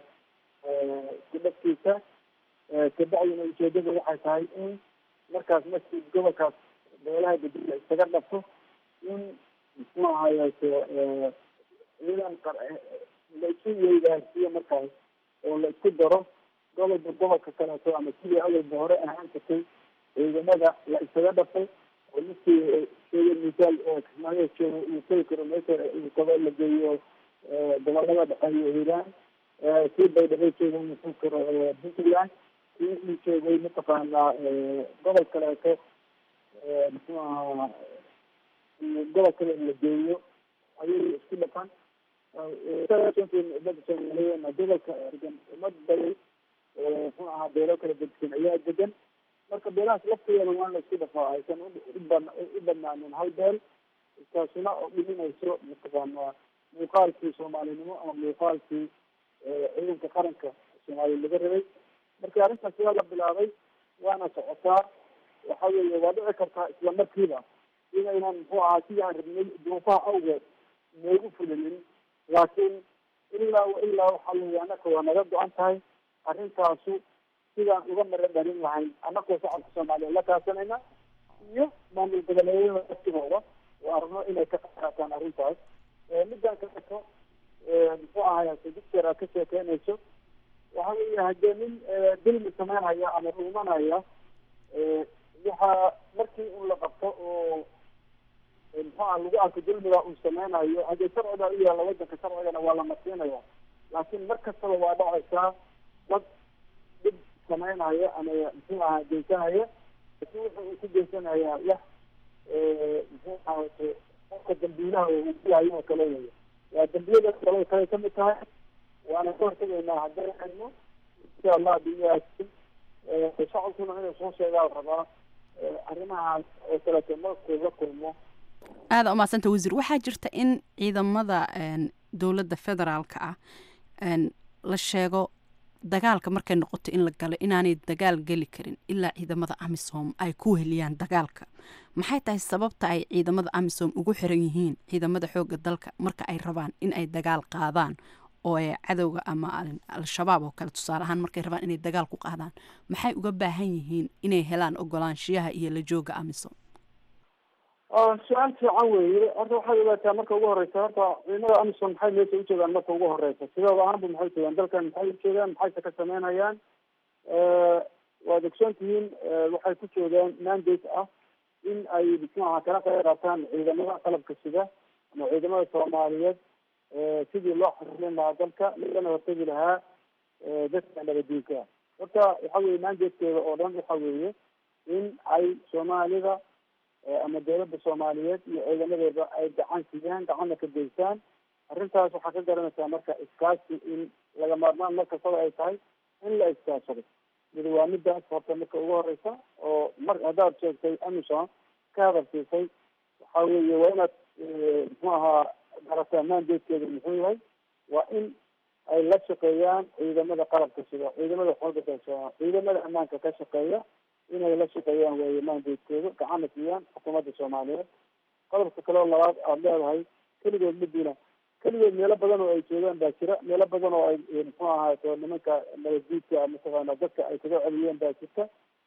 isku dhafkiisa kabacdina ujeedada waxay tahay in markaas markii gobolkaas beelaha degan la isaga dhafo in muxuu ahaayeete ciidan la isu weydaarsiyo markaas oo la isku daro gobolba gobolka kaleeto ama sidii awalba hore ahaan jirtay ciidamada la isaga dhafay oo ninkii sheega misaal kismaayo joogo uu tegi karo meesha uu kaba la geeyo gobolada dhexe iyo hiiraan kii baydhabo joogo uu tegi karo puntland kii uu joogay mataqaanaa gobol kaleeto muxuu ahaa gobol kale la geeyo ayay isku dhafan umada soomaaliyeedna gobolka degan umad badan oo muxuu ahaa beelo kala degan ayaa degan marka beelahaas lafteeda waa la isku dhafaa aysan u badnaanin hal beel taasuna oo dhiminayso mataqaanaa muuqaalkii soomaalinimo ama muuqaalkii ciidanka qaranka soomaaliya laga rabay marka arrintaas waa la bilaabay waana socotaa waxa weeye waa dhici kartaa isla markiiba inaynan muxuu ahaa sidii aan rabnay duufaha awgeed noogu fulinin laakiin ilaa ilaa waxaa leeya annaka waa naga go-an tahay arrintaasu sidaan uga mara dhalin lahayn annakoo shacabka soomaaliya la kaasanayna iyo maamul goboleedyada laftigooda oo arno inay ka qaataan arrintaas midaan kaleeto muxuu ahay dictor aad ka sheekeynayso waxa weeye haddee nin dilmi sameynaya ama dhuumanaya waxaa markii un la qabto oo muxuuha lagu arko dulmiga uu sameynayo haddee sharciga u yaalla wadanka sharcigana waa la masiinaya laakiin mar kastaba waa dhacaysaa dad dhib sameynaya ama muxuu ahaa geysanaya laakiin wuxa uu ku geysanayaa wax muxuu ahayte qofka dambiilaha uu kuyahay oo kale weya waa dambiyada kale kale kamid tahay waana ka hortegaynaa haddana xidno insha allah biyahaas shacabkuna inuu soo sheegaa rabaa arrimahaas oo kaleeto markuu la kulmo aada umahadsanta wasiir waxaa jirta in ciidamada dowladda federaalka ah la sheego dagaalka markay noqoto in la galo inaanay dagaal geli karin ilaa ciidamada amisom ay ku heliyaan dagaalka maxay tahay sababta ay ciidamada amisom ugu xiran yihiin ciidamada xooga dalka marka ay rabaan in ay dagaal qaadaan oo ay cadowga ama al-shabaab oo kale tusaale ahaan markay rabaan inay dagaal ku qaadaan maxay uga baahan yihiin inay helaan ogolaanshiyaha iyo la jooga amisom su-aal fiican weeye horta waxaad ogaataa marka ugu horeysa horta ciidamada amisom maxay meesha ujeedaan marka ugu horeysa sidooda ahaanba maxay ujeedaan dalkan maxay ujeedaan maxayse ka sameynayaan waad ogsoon tihiin waxay ku jeedaan mandate ah in ay muxuaha kala qeyb qaataan ciidamada qalabka sida ama ciidamada soomaaliyeed sidii loo xasilin lahaa dalka lagana hortegi lahaa dadka nabadiinka horta waxa weye mandatekeeda oo dhan waxa weeye in ay soomaalida ama dawladda soomaaliyeed iyo ciidamadeeda ay gacan siiyaan gacanna ka geystaan arrintaas waxaa ka garanaysaa marka iskaashi in laga maarmaan mar kastaba ay tahay in la iskaashado midi waa midaas horta marka ugu horeysa oo mar haddaad sheegtay amison ka hadalsiisay waxa weeye waa inaad muxuu ahaa garataa mandatekeeda muxuu yahay waa in ay la shaqeeyaan ciidamada qalabka sida ciidamada xooga dalka ciidamada ammaanka ka shaqeeya inay la shaqeeyaan weeye mandatekooda gacanna siiyaan xukuumadda soomaaliyeed qodobka kale oo labaad aada leedahay keligood madina keligood meelo badan oo ay joogaan baa jira meelo badan oo ay muxuu ahaato nimanka nabaddiidka mataqaana dadka ay kaga celiyeen baa jirta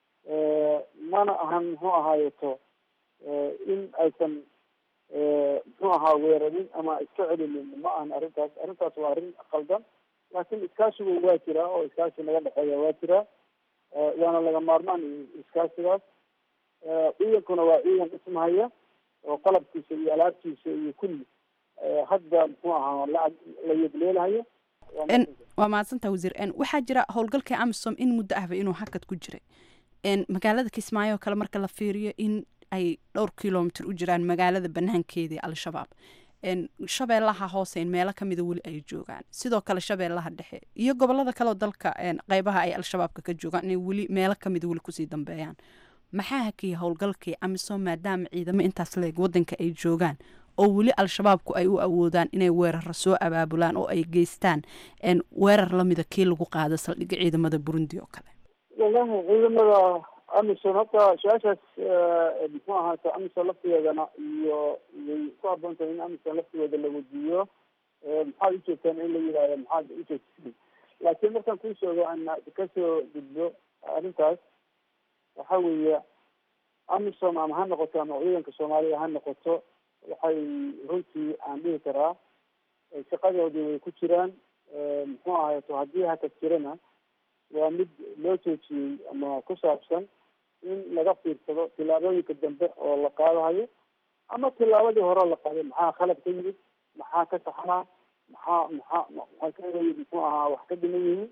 mana ahan muxuu ahaayeto in aysan muxuu ahaa weerarin ama iska celinin ma ahan arrintaas arrintaas waa arrin qaldan laakiin iskaashigu waa jiraa oo iskaashi naga dhexeeya waa jiraa waana laga maarmaan iskaasigaas ciidankuna waa ciidan dhismahaya oo qalabkiisa iyo alaabtiisa iyo kulli hadda muxuu ahaa la la yegleelahayo waa mahadsantaa wasiir waxaa jira howlgalka amisom in muddo ahba inuu hakad ku jiray magaalada kismaayo oo kale marka la fiiriyo in ay dhowr kilomitr u jiraan magaalada banaankeedii al-shabaab shabeellaha hoose in meelo kamida weli ay joogaan sidoo kale shabeellaha dhexe iyo gobolada kaleoo dalka qeybaha ay al-shabaabka ka joogaan inay weli meelo kamida weli kusii dambeeyaan maxaa hakiya howlgalkii amisom maadaama ciidamo intaas leeg wadanka ay joogaan oo weli al-shabaabku ay u awoodaan inay weerara soo abaabulaan oo ay geystaan weerar lamida kii lagu qaado saldhigga ciidamada burundi oo kale wallahi ciidamada amison horta su-aashaas muxuu ahaata amison laftigeedana iyo way ku haboon tahay in amison laftigeeda la weydiiyo maxaad ujeegtaan in la yidhahdo maxaad ujeegtaan laakiin markaan kuu sheego ana kasoo gudbo arrintaas waxa weeye amisom ama ha noqoto ama ciidanka soomaaliya ha noqoto waxay runtii aan dhihi karaa shaqadoodii way ku jiraan muxuu ahayto haddii hakad jirana waa mid loo joojiyey ama ku saabsan in laga fiirsado tillaabooyinka dambe oo la qaadahayo ama tillaabadii hore la qaaday maxaa khalad ka yimid maxaa ka saxnaa maxaa maxaa maxaa ka yimid muxuu ahaa wax ka dhiman yihiin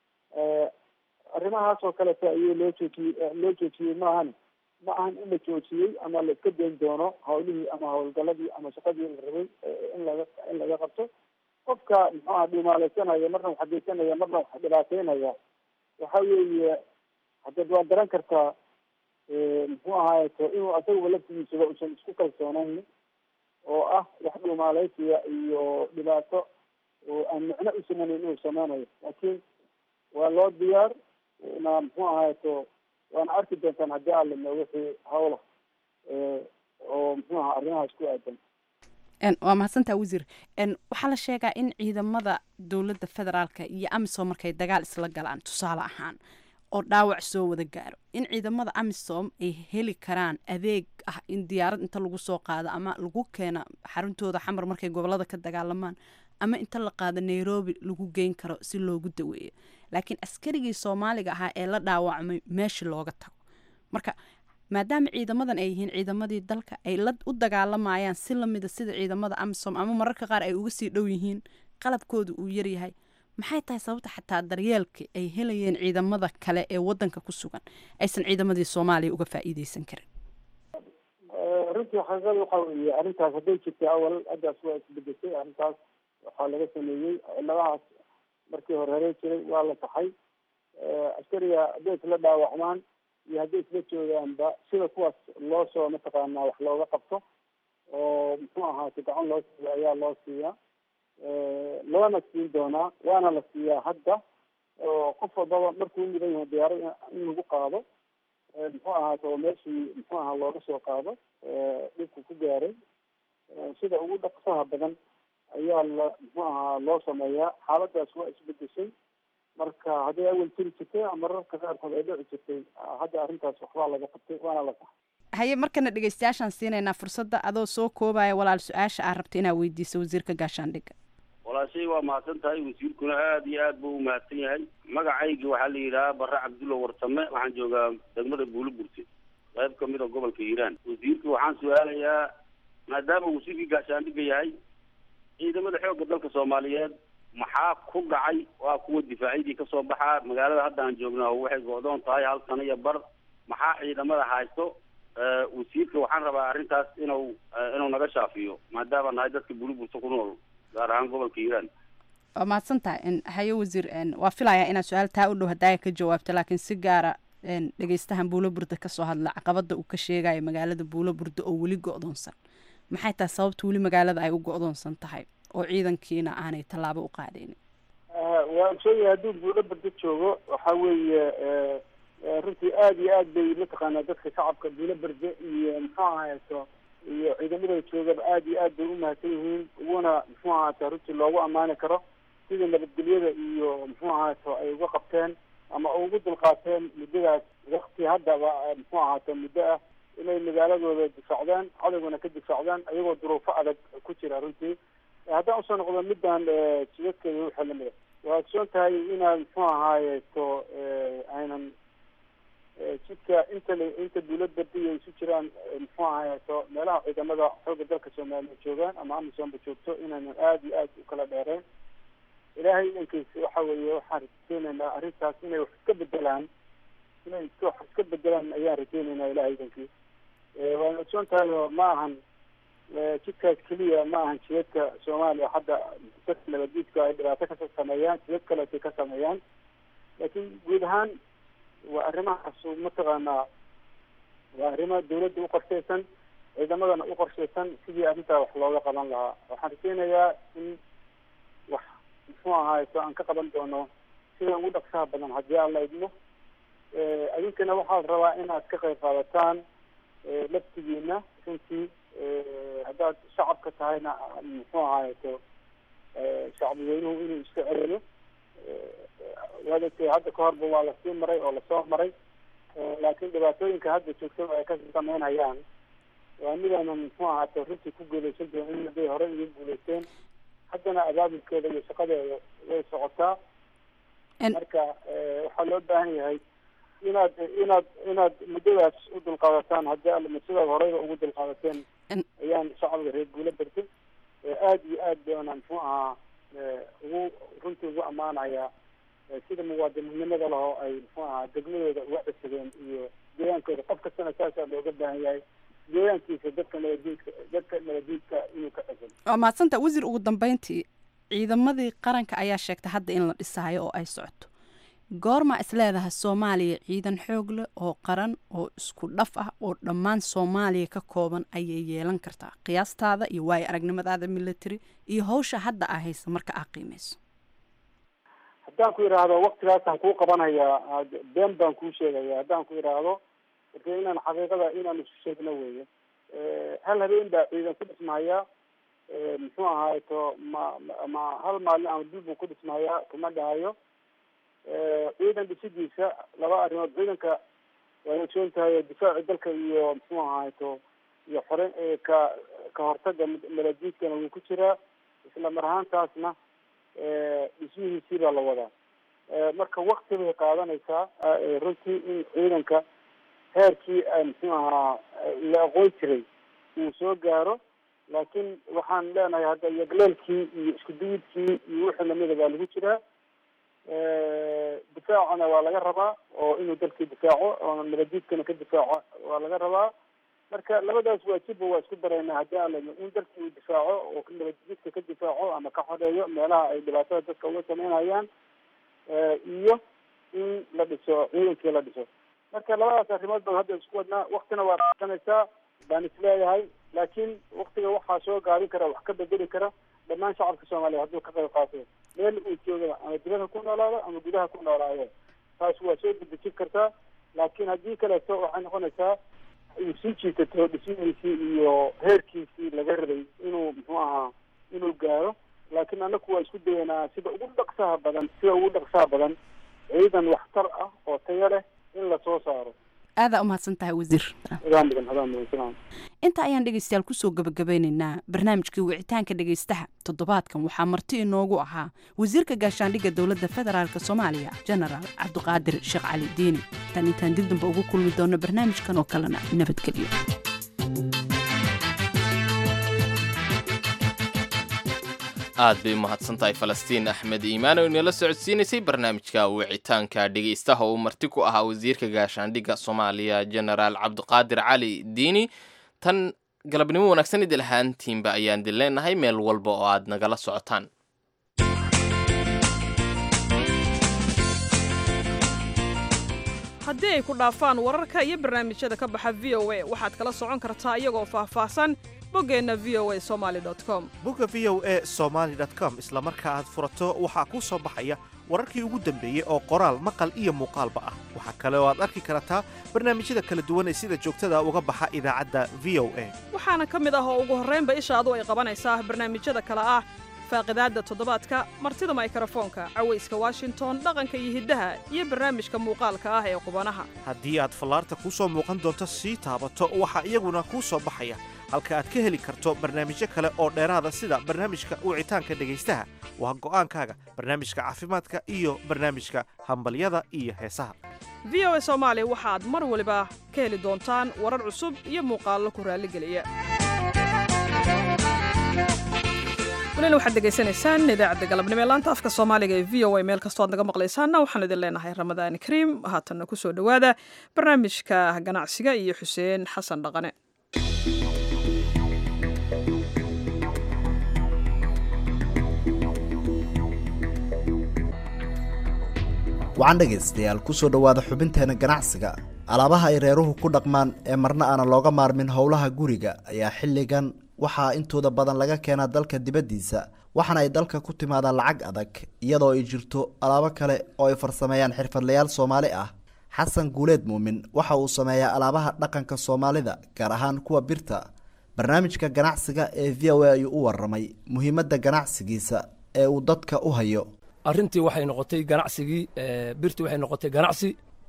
arrimahaas oo kaleta ayuu loo joojiyey loo joojiyey maahane ma ahan in la joojiyey ama la iska dayn doono hawlihii ama hawlgaladii ama shaqadii la rabay in laga in laga qabto qofka muxuu aha dhumaaleysanaya marna wax geysanaya marna wax dhibaateynaya waxa weeye haddeed waa garan kartaa muxuu ahaayeto inuu asaguba laftigiisuba usan isku kalsoonayn oo ah wax dhumaaleysiya iyo dhibaato oo aan micno u sameynayn inuu sameynayo laakiin waa loo diyaar na muxuu ahaayeto waana arki doontaan haddii alimo wixii hawla oo muxuu ahaa arrimahaas ku aadan waa mahadsantaa wasiir waxaa la sheegaa in ciidamada dowladda federaalka iyo amisom markay dagaal isla galaan tusaale ahaan oo dhaawac soo wada gaaro in ciidamada amisom ay heli karaan adeeg ah in diyaarad inta lagu soo qaado ama lagu keena xaruntooda xamar markay gobolada ka dagaalamaan ama inta la qaado nairobi lagu geyn karo si loogu daweeyo laakiin askarigii soomaaliga ahaa ee la dhaawacmay meesha looga tago marka maadaama ciidamadan ay yihiin ciidamadii dalka ay la u dagaalamayaan si lamida sida ciidamada amisom ama mararka qaar ay uga sii dhow yihiin qalabkooda uu yaryahay maxay tahay sababta xataa daryeelka ay helayeen ciidamada kale ee wadanka ku sugan aysan ciidamadii soomaaliya uga faa'iideysan karin runtii xaqiiqada waxa weeye arrintaas hadday jirtay awal haddaas waa isbedeshay arrintaas waxaa laga sameeyey ciladahaas markii hore haree jiray waa la taxay askariga hadday isla dhaawacmaan iyo hadday isla joogaanba sida kuwaas loo soo mataqaanaa wax looga qabto oo muxuu ahaate gacan loo siiya ayaa loo siiyaa loona siin doonaa waana la siiyaa hadda oo qof walbaba markuu mudan yahay diyaaro in lagu qaado muxuu ahaato oo meeshii muxuu ahaa looga soo qaado dhibku ku gaaray sida ugu dhaqsaha badan ayaa la muxuu ahaa loo sameeyaa xaaladaas waa isbedeshay marka hadday awal jiri jirtay mararka qaarkood ay dhici jirtay hadda arrintaas waxbaa laga qabtay waana la saxay haye markana dhegeystayaashaan siinaynaa fursadda adoo soo koobaya walaal su-aasha aad rabta inaad weydiiso wasiirka gaashaandhigga walaashay waa mahadsan tahay wasiirkuna aada iyo aad buu umahadsan yahay magacaygi waxaa la yidhahaa barre cabdulla warsame waxaan joogaa degmada buuliburte qayb kamid a gobolka hiiraan wasiirka waxaan su-aalayaa maadaama wasiirkii gaashaandhigga yahay ciidamada xoogga dalka soomaaliyeed maxaa ku dhacay waa kuwa difaacyadii kasoo baxaa magaalada hadda aan joogna waxay go-doon tahay hal sano iyo bar maxaa ciidamada haysto wasiirka waxaan rabaa arrintaas inuu inuu naga shaafiyo maadaama nahay dadka buuliburte ku nool gaar ahaan gobolka hiiraan waa mahadsan tahay haye wasiir waa filayaa inaad su-aal taa u dhow hadaaga ka jawaabto laakiin si gaara dhegeystahan buulo burda kasoo hadla caqabada uu ka sheegayo magaalada buulo burda oo weli go-doonsan maxay tahay sababta weli magaalada ay u go-doonsan tahay oo ciidankiina aanay tallaabo u qaadaynin waa sheegaya hadduu buulo burda joogo waxa weeye runtii aada iyo aad bay mataqaanaa dadka shacabka buulo burda iyo muxuu ahaato iyo ciidamada joogaba aada iyo aad bay umahadsan yihiin uguna muxuu ahaata runtii loogu ammaani karo sida nabadgelyada iyo muxuu ahaato ay uga qabteen ama ugu dulqaateen muddadaas wakti haddaba muxuu ahaato muddo ah inay magaaladooda difaacdaan cadowgana ka difaacdaan ayagoo duruufo adag ku jira runtii haddaan usoo noqdo midaan jidadkeeda waxaa lamida waa ogsoon tahay inaan muxuu ahaayeto aynan jidka inta la inta dawlad bardiya isu jiraan muxuu ahaayeto meelaha ciidamada xoogga dalka soomaaliya joogaan ama amisoonba joogto inaynan aada iyo aad u kala dheereen ilaahay idankiisa waxa weeye waxaan rajeynaynaa arrintaas inay wax iska bedelaan inay wax iska bedelaan ayaan rajeynaynaa ilahay idankii waana ogsoon tahay oo ma ahan jidkaas keliya ma ahan jidadka soomaaliya hadda dadka nabaddiidka ay dhibaato ka sameeyaan jidad kaleetay ka sameeyaan laakiin guud ahaan waa arrimahaas mataqaanaa waa arrimo dawladda uqorshaysan ciidamadana uqorshaysan sidii arrintaa wax looga qaban lahaa waxaan rajeynayaa in wax muxuu ahaayeto aan ka qaban doono sida ugu dhaqsaha badan haddii aan la idmo idinkana waxaad rabaa inaad ka qayb qaadataan laftigiina runtii haddaad shacabka tahayna muxuu ahaayeto shacbi weynuhu inuu iska celiyo waad ogtay hadda ka horba waa lasii maray oo lasoo maray laakiin dhibaatooyinka hadda joogtada ay ka sameynayaan waa midaanan muxuu ahaato runtii ku guuleysan doonin hadday hore iga guuleysteen haddana abaabulkeeda iyo shaqadeeda way socotaa marka waxaa loo baahan yahay inaad inaad inaad muddadaas u dulqaadataan haddii alla sidaad horeyba ugu dulqaadateen ayaan shacabka reer guula bartay aada iyo aad baana muxuu ahaa ugu runtii ugu ammaanayaa sida muwaadininnimada lahoo ay muxuu ahaa degmadooda uga cisadeen iyo deegaankooda qof kastana saasaa looga baahan yahay deegaankiisa dadka nabadiidka dadka nabadiidka inuu ka cisado waa mahadsanta wasiir ugu dambeyntii ciidamadii qaranka ayaa sheegtay hadda in la dhisaayo oo ay socoto goorma is leedahay soomaaliya ciidan xoog leh oo qaran oo isku dhaf ah oo dhammaan soomaaliya ka kooban ayay yeelan kartaa qiyaastaada iyo waayo aragnimadaada military iyo hawsha hadda aa haysa marka aa qiimeyso haddaan ku idhaahdo waktigaasaan kuu qabanayaa been baan kuu sheegaya haddaan ku idhaahdo marka inaan xaqiiqada inaan isu sheegno weeye hal habeen baa ciidan ku dhismahayaa muxuu ahaayeto ma ma hal maalin ama bil buu ku dhismahayaa kuma dhahayo ciidan dhisidiisa laba arrimood ciidanka waa ogsoon tahay difaaci dalka iyo muxuu ahaayeto iyo xore ka ka hortaga maladiidkana wuu ku jiraa isla mar ahaantaasna dhismihiisii baa la wadaa marka wakti bay qaadanaysaa runtii in ciidanka heerkii muxuu ahaa la aqoon jiray uu soo gaaro laakiin waxaan leenahay hadda yagleelkii iyo isku duyidkii iyo wixii lamida baa lagu jiraa difaacana waa laga rabaa oo inuu dalkii difaaco oo nabadiidkana ka difaaco waa laga rabaa marka labadaas waajibba waa isku daraynaa haddii aan layno in dalkii uu difaaco oo nabadiidka ka difaaco ama ka xoreeyo meelaha ay dhibaatada dadka uga sameynayaan iyo in la dhiso ciidankii la dhiso marka labadaas arrimood baan hadda isku wadnaa waktina waa qaadanaysaa baan isleeyahay laakiin waktiga waxaa soo gaabin kara wax ka bedeli kara dhammaan shacabka soomaaliya hadduu ka qayb qaato meel uu joogaba ama dibadha ku noolaado ama gudaha ku noolaado taas waa soo dedejin kartaa laakiin haddii kaleeto waxay noqonaysaa uu sii jiitato dhismihiisii iyo heerkiisii laga rabay inuu muxuu ahaa inuu gaaro laakiin anaku waa isku dayanaa sida ugu dhaqsaha badan sida ugu dhaqsaha badan ciidan waxtar ah oo tayo leh in lasoo saaro aadaa umahadsan tahay wasiir adaan mudan adaan mudan salaam inta ayaan dhegeystayaal kusoo gabagabeynaynaa barnaamijkii wicitaanka dhegeystaha toddobaadkan waxaa marti inoogu ahaa wasiirka gaashaandhigga dowladda federaalk soomaaliya genaraal cabdiqaadir sheekh cali diini tan intaan dib damba ugu kulmi doono barnaamijkan oo kalena nabadgelyo aad bay umahadsan tahay falastiin axmed iimaan oo inala socodsiinaysay barnaamijka wicitaanka dhegaystaha uu marti ku ahaa wasiirka gaashaandhigga soomaaliya genaraal cabdiqaadir cali diini tan galabnimo wanaagsan idil ahaantiinba ayaan dil leenahay meel walba oo aad nagala socotaan haddii ay ku dhaafaan wararka iyo barnaamijyada ka baxa v o a waxaad kala socon kartaa iyagoo faahfaahsan boggeenna v o a somali com bogga v o e somaali com isla marka aad furato waxaa kuu soo baxaya wararkii ugu dambeeyey oo qoraal maqal iyo muuqaalba ah waxaa kale oo aad arki kartaa barnaamijyada kala duwan ee sida joogtada uga baxa idaacadda v o a waxaana ka mid ah oo ugu horraynba ishaadu ay qabanaysaa barnaamijyada kale ah faaqidaadda toddobaadka martida maykrofoonka cawayska washington dhaqanka iyo hiddaha iyo barnaamijka muuqaalka ah ee qubanaha haddii aad fallaarta kuu soo muuqan doonto sii taabato waxaa iyaguna kuu soo baxaya halka aad ka heli karto barnaamijyo kale oo dheeraada sida barnaamijka wicitaanka dhegaystaha waa go'aankaaga barnaamijka caafimaadka iyo barnaamijka hambalyada iyo heesaha v o a soomaali waxaad mar waliba ka heli doontaan warar cusub iyo muuqaallo ku raalligeliya walina waxaad degeysanaysaan idaacadda galabnimo ee laanta afka soomaaliga ee v o a meel kastoo aad naga maqlaysaanna waxaan idin leenahay ramadaan kariim haatanna ku soo dhowaada barnaamijka ganacsiga iyo xuseen xasan dhaqane wacan dhegaystayaal ku soo dhowaada xubinteena ganacsiga alaabaha ay reeruhu ku dhaqmaan ee marna aanan looga maarmin howlaha guriga ayaa xilligan waxaa intooda badan laga keenaa dalka dibaddiisa waxaana ay dalka ku timaadaan lacag adag iyadoo ay jirto alaabo kale oo ay farsameeyaan xirfadlayaal soomaali ah xasan guuleed muumin waxa uu sameeyaa alaabaha dhaqanka soomaalida gaar ahaan kuwa birta barnaamijka ganacsiga ee v o a ayuu u waramay muhiimadda ganacsigiisa ee uu dadka u hayo arrintii waxay noqotay ganacsigii birtii waxay noqotay ganacsi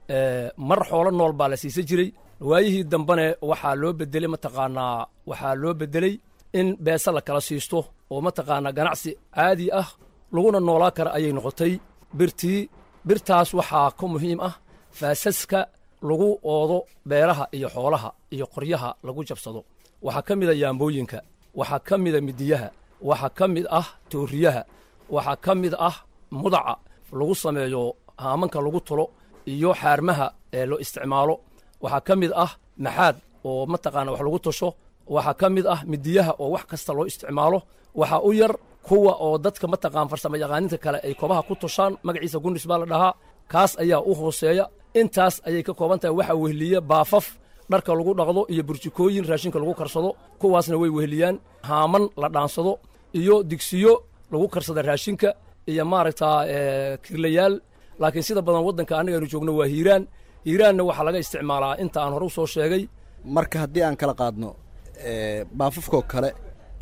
mar xoolo nool baa la siisan jiray waayihii dambene waxaa loo bedelay mataqaanaa waxaa loo bedelay in beese la kala siisto oo mataqaanaa ganacsi caadi ah laguna noolaa kara ayay noqotay birtii birtaas waxaa ka muhiim ah faasaska lagu oodo beeraha iyo xoolaha iyo qoryaha lagu jabsado waxaa ka mida yaambooyinka waxaa ka mida midiyaha waxaa ka mid ah tooriyaha waxaa ka mid ah mudaca lagu sameeyo haamanka lagu tulo iyo xaarmaha ee loo isticmaalo waxaa ka mid ah maxaad oo mataqaana wax lagu tusho waxaa ka mid ah midiyaha oo wax kasta loo isticmaalo waxaa u yar kuwa oo dadka mataqaan farsamo yaqaaninta kale ay kobaha ku tushaan magaciisa gunis baa la dhahaa kaas ayaa u hooseeya intaas ayay ka kooban tahay waxaa wehliya baafaf dharka lagu dhaqdo iyo burjikooyin raashinka lagu karsado kuwaasna way wehliyaan haaman la dhaansado iyo digsiyo lagu karsada raashinka iyo maaragtaa kirlayaal laakiin sida badan waddanka annagaynu joogno waa hiiraan hiiraanna waxaa laga isticmaalaa inta aan hore u soo sheegay marka haddii aan kala qaadno baafafkoo kale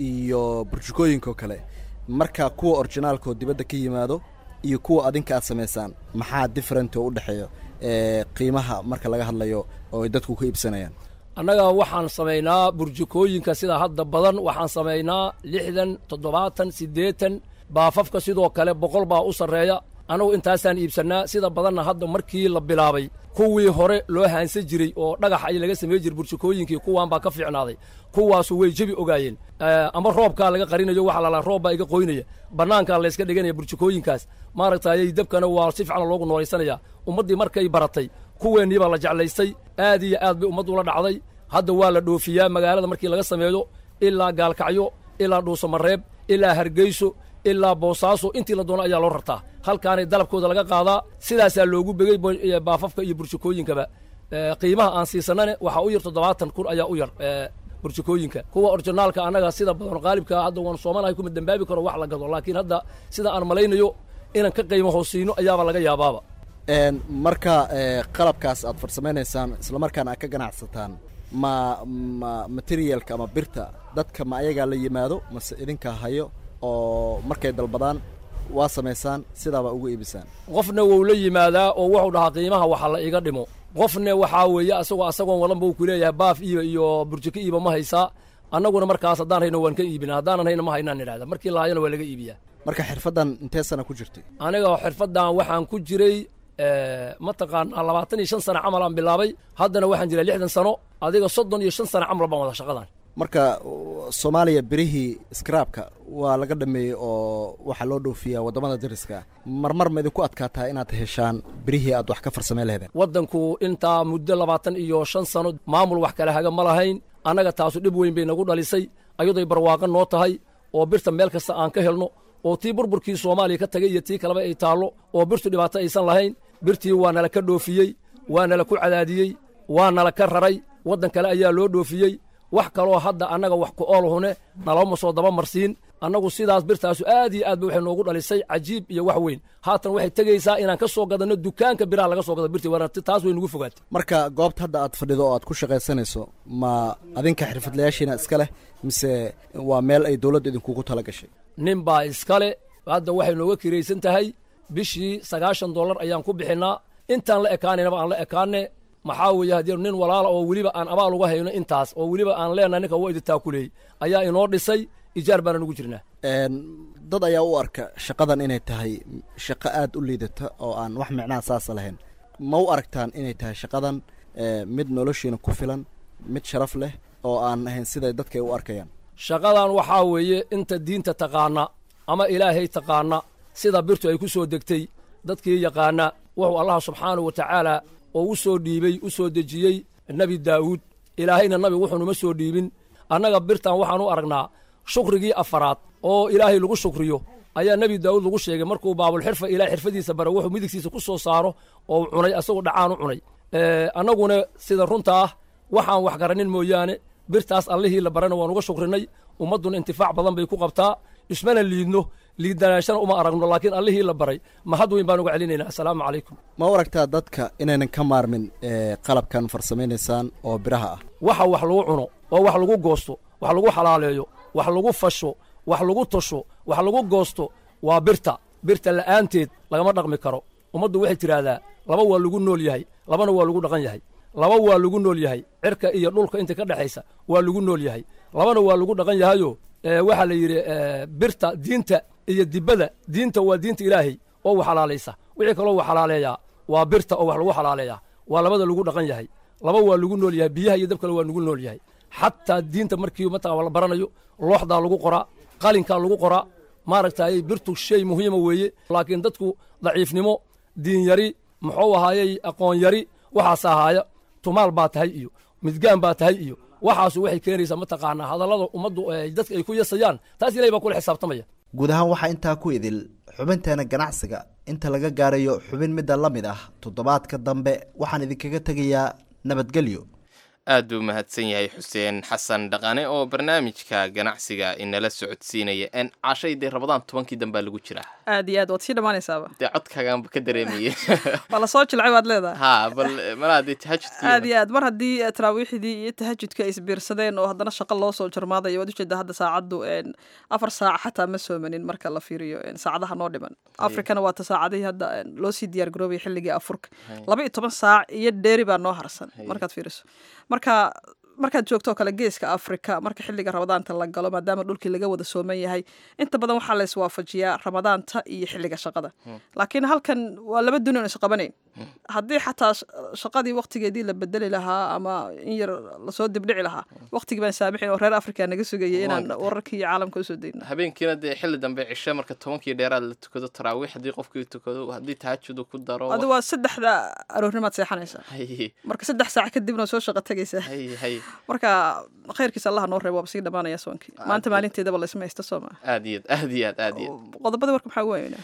iyo burjukooyinkoo kale marka kuwa orginaalkoo dibadda ka yimaado iyo kuwa adinka aad samaysaan maxaa different oo u dhexeeya qiimaha marka laga hadlayo oo ay dadku ka iibsanayaan annaga waxaan samaynaa burjukooyinka sida hadda badan waxaan samaynaa lixdan toddobaatan siddeetan baafafka sidoo kale boqol baa u sarreeya annagu intaasaan iibsannaa sida badanna hadda markii la bilaabay kuwii hore loo haansan jiray oo dhagax ay laga samey jiray burjukooyinkii kuwaan baa ka fiicnaaday kuwaasu way jebi ogaayeen ama roobkaa laga qarinayo waxa lalaa roob baa iga qoynaya bannaankaa layska dhiganaya burjukooyinkaas maaragtayay dabkana waa si fiican loogu noolaysanaya ummaddii markay baratay kuweennii baa la jeclaystay aad iyo aad bay ummaddu ula dhacday hadda waa la dhoofiyaa magaalada markii laga sameeyo ilaa gaalkacyo ilaa dhuusamareeb ilaa hargeyso ilaa boosaaso intii la doono ayaa loo rartaa halkaanay dalabkooda laga qaadaa sidaasaa loogu begey baafafka iyo burjukooyinkaba qiimaha aan siisanane waxaa u yar toddobaatan kun ayaa u yar burjukooyinka kuwa orjinaalka annaga sida badan qaalibka hadda waan soomanahay kuma dembaabi karo wax la gado laakiin hadda sida aan malaynayo inaan ka qiimo hoosiino ayaaba laga yaabaaba marka qalabkaas aad farsamaynaysaan islamarkaana aad ka ganacsataan ma ma materialka ama birta dadka ma ayagaa la yimaado mase idinkaa hayo oo markay dalbadaan waa samaysaan sidaaba ugu iibisaan qofna wou la yimaadaa oo wuxuu dhahaa qiimaha waxa la iga dhimo qofna waxaa weeye asagoo asagoon wadanba uu kuleeyahay baaf iiba iyo burjiko iiba ma haysaa annaguna markaas haddaan hayno waan ka iibina haddaanan hayno ma haynaan idhahda markii la hayana waa laga iibiyaa marka xirfaddan intee sana ku jirtay aniga xirfaddan waxaan ku jiray mataqaanaa labaatan iyo shan sano camal aan bilaabay haddana waxaan jiray lixdan sano adiga soddon iyo shan sano camal baan wada shaqadan marka soomaaliya birihii skraabka waa laga dhameeyey oo waxaa loo dhoofiyaa waddamada dariska marmar ma idinku adkaataa inaad heshaan birihii aad wax ka farsamay laheedeen waddanku intaa muddo labaatan iyo shan sano maamul wax kale haga ma lahayn annaga taasu dhib weyn bay nagu dhalisay ayadoy barwaaqo noo tahay oo birta meel kasta aan ka helno oo tii burburkii soomaaliya ka tagay iyo tii kaleba ay taallo oo birtu dhibaato aysan lahayn birtii waa nala ka dhoofiyey waa nala ku cadaadiyey waa nala ka raray waddan kale ayaa loo dhoofiyey wax kaloo hadda annaga wax ku oolhune nalama soo daba marsiin annagu sidaas birtaasu aad iyo aad ba waxay noogu dhalisay cajiib iyo wax weyn haatan waxay tegaysaa inaan ka soo gadanno dukaanka biraha laga soo gado birtii waana taas way nugu fogaatay marka goobta hadda aad fadhido oo aad ku shaqaysanayso ma adinka xirfadlayaashiina iska leh mise waa meel ay dowladda idinkugu tala gashay nin baa iskale hadda waxay nooga kiraysan tahay bishii sagaashan dollar ayaan ku bixinnaa intaan la ekaanaynaba aan la ekaane maxaa weeye haddii nin walaala oo weliba aan abaal uga hayno intaas oo weliba aan leenahay ninka waa idi taakuleeyey ayaa inoo dhisay ijaar baana nugu jirnaa dad ayaa u arka shaqadan inay tahay shaqo aad u liidata oo aan wax micnaha saasa lahayn ma u aragtaan inay tahay shaqadan mid noloshiina ku filan mid sharaf leh oo aan ahayn siday dadka ay u arkayaan shaqadan waxaa weeye inta diinta taqaana ama ilaahay taqaana sida birtu ay ku soo degtay dadkii yaqaana wuxuu allah subxaanahu wa tacaala oo u soo dhiibey u soo dejiyey nebi daa'uud ilaahayna nabi wuxuunuma soo dhiibin annaga birtan waxaan u aragnaa shukrigii afaraad oo ilaahay lagu shukriyo ayaa nebi daa'uud lagu sheegay markuu baabulxirfa ilahay xirfadiisa bara wuxuu midigtiisa ku soo saaro oo cunay asagoo dhacaan u cunay annaguna sida runta ah waxaan wax garanin mooyaane birtaas allihii la barana waan uga shukrinay ummadduna intifaac badan bay ku qabtaa ismana liidno liidanaashana uma aragno laakiin allihii la baray mahad weyn baan uga celinaynaa assalaamu calaykum ma u aragtaa dadka inaynan ka maarmin qalabkan farsamaynaysaan oo biraha ah waxa wax lagu cuno oo wax lagu goosto wax lagu xalaaleeyo wax lagu fasho wax lagu tosho wax lagu goosto waa birta birta la'aanteed lagama dhaqmi karo ummaddu waxay tidhaahdaa laba waa lagu nool yahay labana waa lagu dhaqan yahay laba waa lagu nool yahay cirka iyo dhulka inta ka dhexaysa waa lagu nool yahay labana waa lagu dhaqan yahayo waxaa la yidhi birta diinta iyo dibada diinta waa diinta ilaahay oo wax xalaalaysa wixii kaloo wax xalaaleeyaa waa birta oo wax lagu xalaaleeyaa waa labada lagu dhaqan yahay laba waa lagu nool yahay biyaha iyo dabkale waa lagu nool yahay xataa diinta markii mataqan la baranayo looxdaa lagu qoraa qalinkaa lagu qoraa maaragtay birtu shay muhiima weeye laakiin dadku daciifnimo diin yari muxuu ahaayey aqoon yari waxaas ahaaya tumaal baa tahay iyo midgaan baa tahay iyo waxaasu waxay keenaysaa mataqaanaa hadallada ummaddu dadka ay ku yasayaan taas ilahay baa kula xisaabtamaya guud ahaan waxaa intaa ku idil xubinteena ganacsiga inta laga gaarayo xubin midda la mid ah toddobaadka dambe waxaan idinkaga tegayaa nabadgelyo aad buu mahadsan yahay xuseen xasan dhaqane oo barnaamijka ganacsiga inala socodsiinaya n cashay dee rabadaan tobankii dambaa lagu jiraa aad iyo aad waad sii dhammaanaysaaba dee codkaaganba ka dareemaya waa lasoo jilcay waad leedahay ha bal malaa dee tahajudkii aad iyo aad mar haddii taraawiixdii iyo tahajudka ay isbiirsadeen oo haddana shaqo loo soo jarmaadayo waad ujeedaa hadda saacaddu afar saac xataa ma soomanin marka la fiiriyo saacadaha noo dhiman afrikana waata saacadihii hadda loo sii diyaar garoobaya xilligii afurka laba iyo toban saac iyo dheeri baa noo harsan markaad fiiriso marka markaad joogto kale geeska afrika marka xilliga ramadaanta la galo maadaama dhulkii laga wada sooman yahay inta badan waxaa la iswaafajiyaa ramadaanta iyo xilliga shaqada laakiin halkan waa laba duni on isqabanayn haddii xataa shaqadii waktigeedii la bedeli lahaa ama in yar lasoo dibdhici lahaa waktigii baan saamixin oo reer africa naga sugayay inaan wararkii iyo caalamka usoo dayno habeenkiina dee xilli dambe cishe marka tobankii dheeraad la tukado taraawiix haddii qofkii tukado haddii tahajudu ku daro adi waa saddexda aroornimaad seexanaysaa marka saddex saac kadibna soo shaqo tegaysaa marka khayrkiisa allah noo reebo waaba sii dhamaanaya soonkii maanta maalinteedaba laysma haysta soo maa aad iyo aad iyo aad aad iyo qodobadii warka maxaa ugu weynaa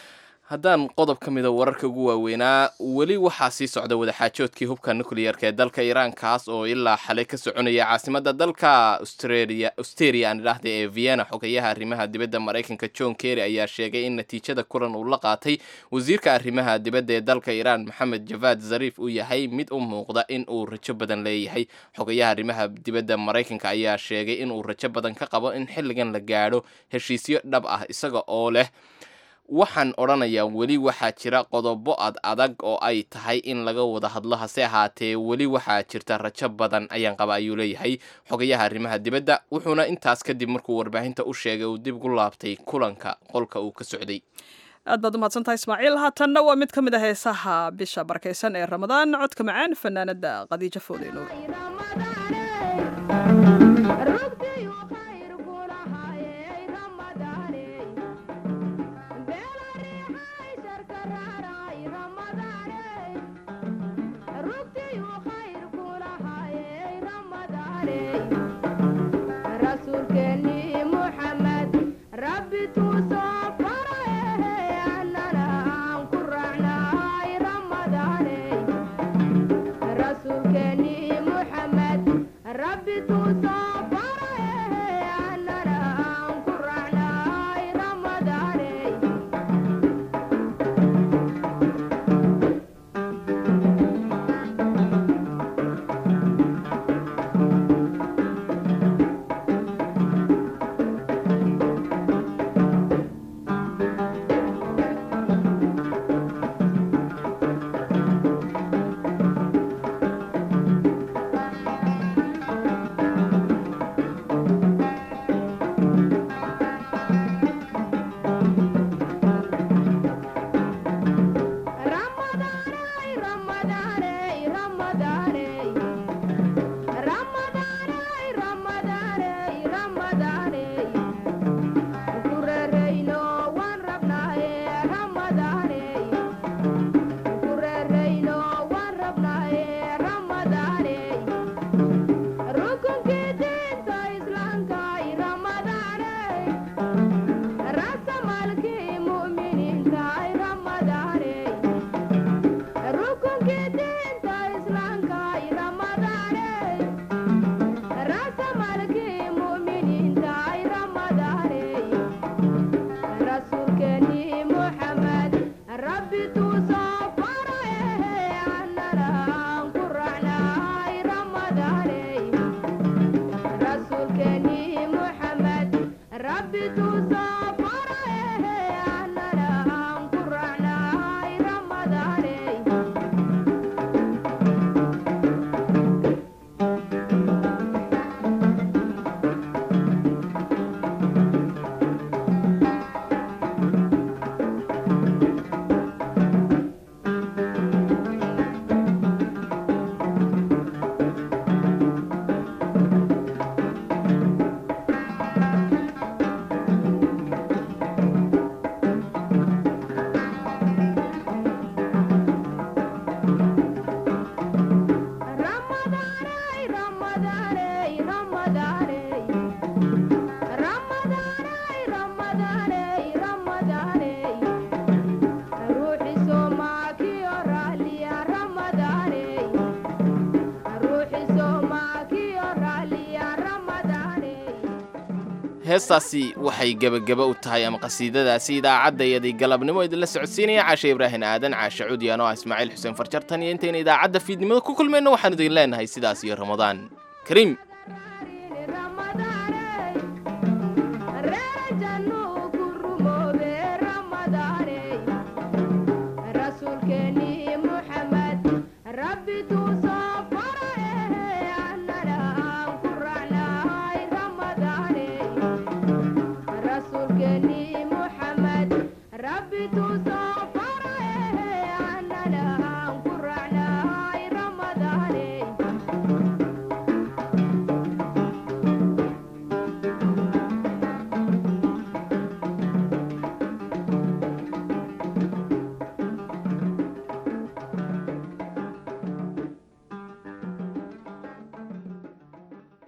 haddaan qodob ka mida wararka ugu waaweynaa weli waxaa sii socda wadaxaajoodkii hubka nuclearka ee dalka iiraan kaas oo ilaa xalay ka soconaya caasimadda dalka australia austeria aan idhaahda ee vienna xogayaha arrimaha dibadda maraykanka john kerry ayaa sheegay in natiijada kulan uu la qaatay wasiirka arrimaha dibadda ee dalka iiraan maxamed javad zariif uu yahay mid u muuqda in uu rajo badan leeyahay xogayaha arrimaha dibadda maraykanka ayaa sheegay inuu rajo badan ka qabo in xilligan la gaadho heshiisyo dhab ah isaga oo leh waxaan odhanayaa weli waxaa jira qodobo ad adag oo ay tahay in laga wada hadlo hase ahaatee weli waxaa jirta rajo badan ayaan qaba ayuu leeyahay xogayaha arrimaha dibadda wuxuuna intaas kadib markuu warbaahinta u sheegay uu dib gu laabtay kulanka qolka uu ka socday aad baad umahadsantahay ismaaciil haatanna waa mid ka mid a heesaha bisha barakaysan ee ramadaan codka macaan fanaanada khadiijo foodey nuur heestaasi waxay gebageba u tahay ama qasiidadaasi idaacaddaiyadii galabnimo idinla socodsiinaya caashe ibraahin aadan caashe cudyaan oo ah ismaaciil xuseen farjartan iyo intayna idaacadda fiidnimada ku kulmayno waxaan idin leenahay sidaas iyo ramadaan kariim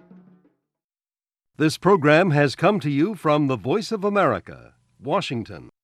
This program has come to you from the Voice of America, Washington.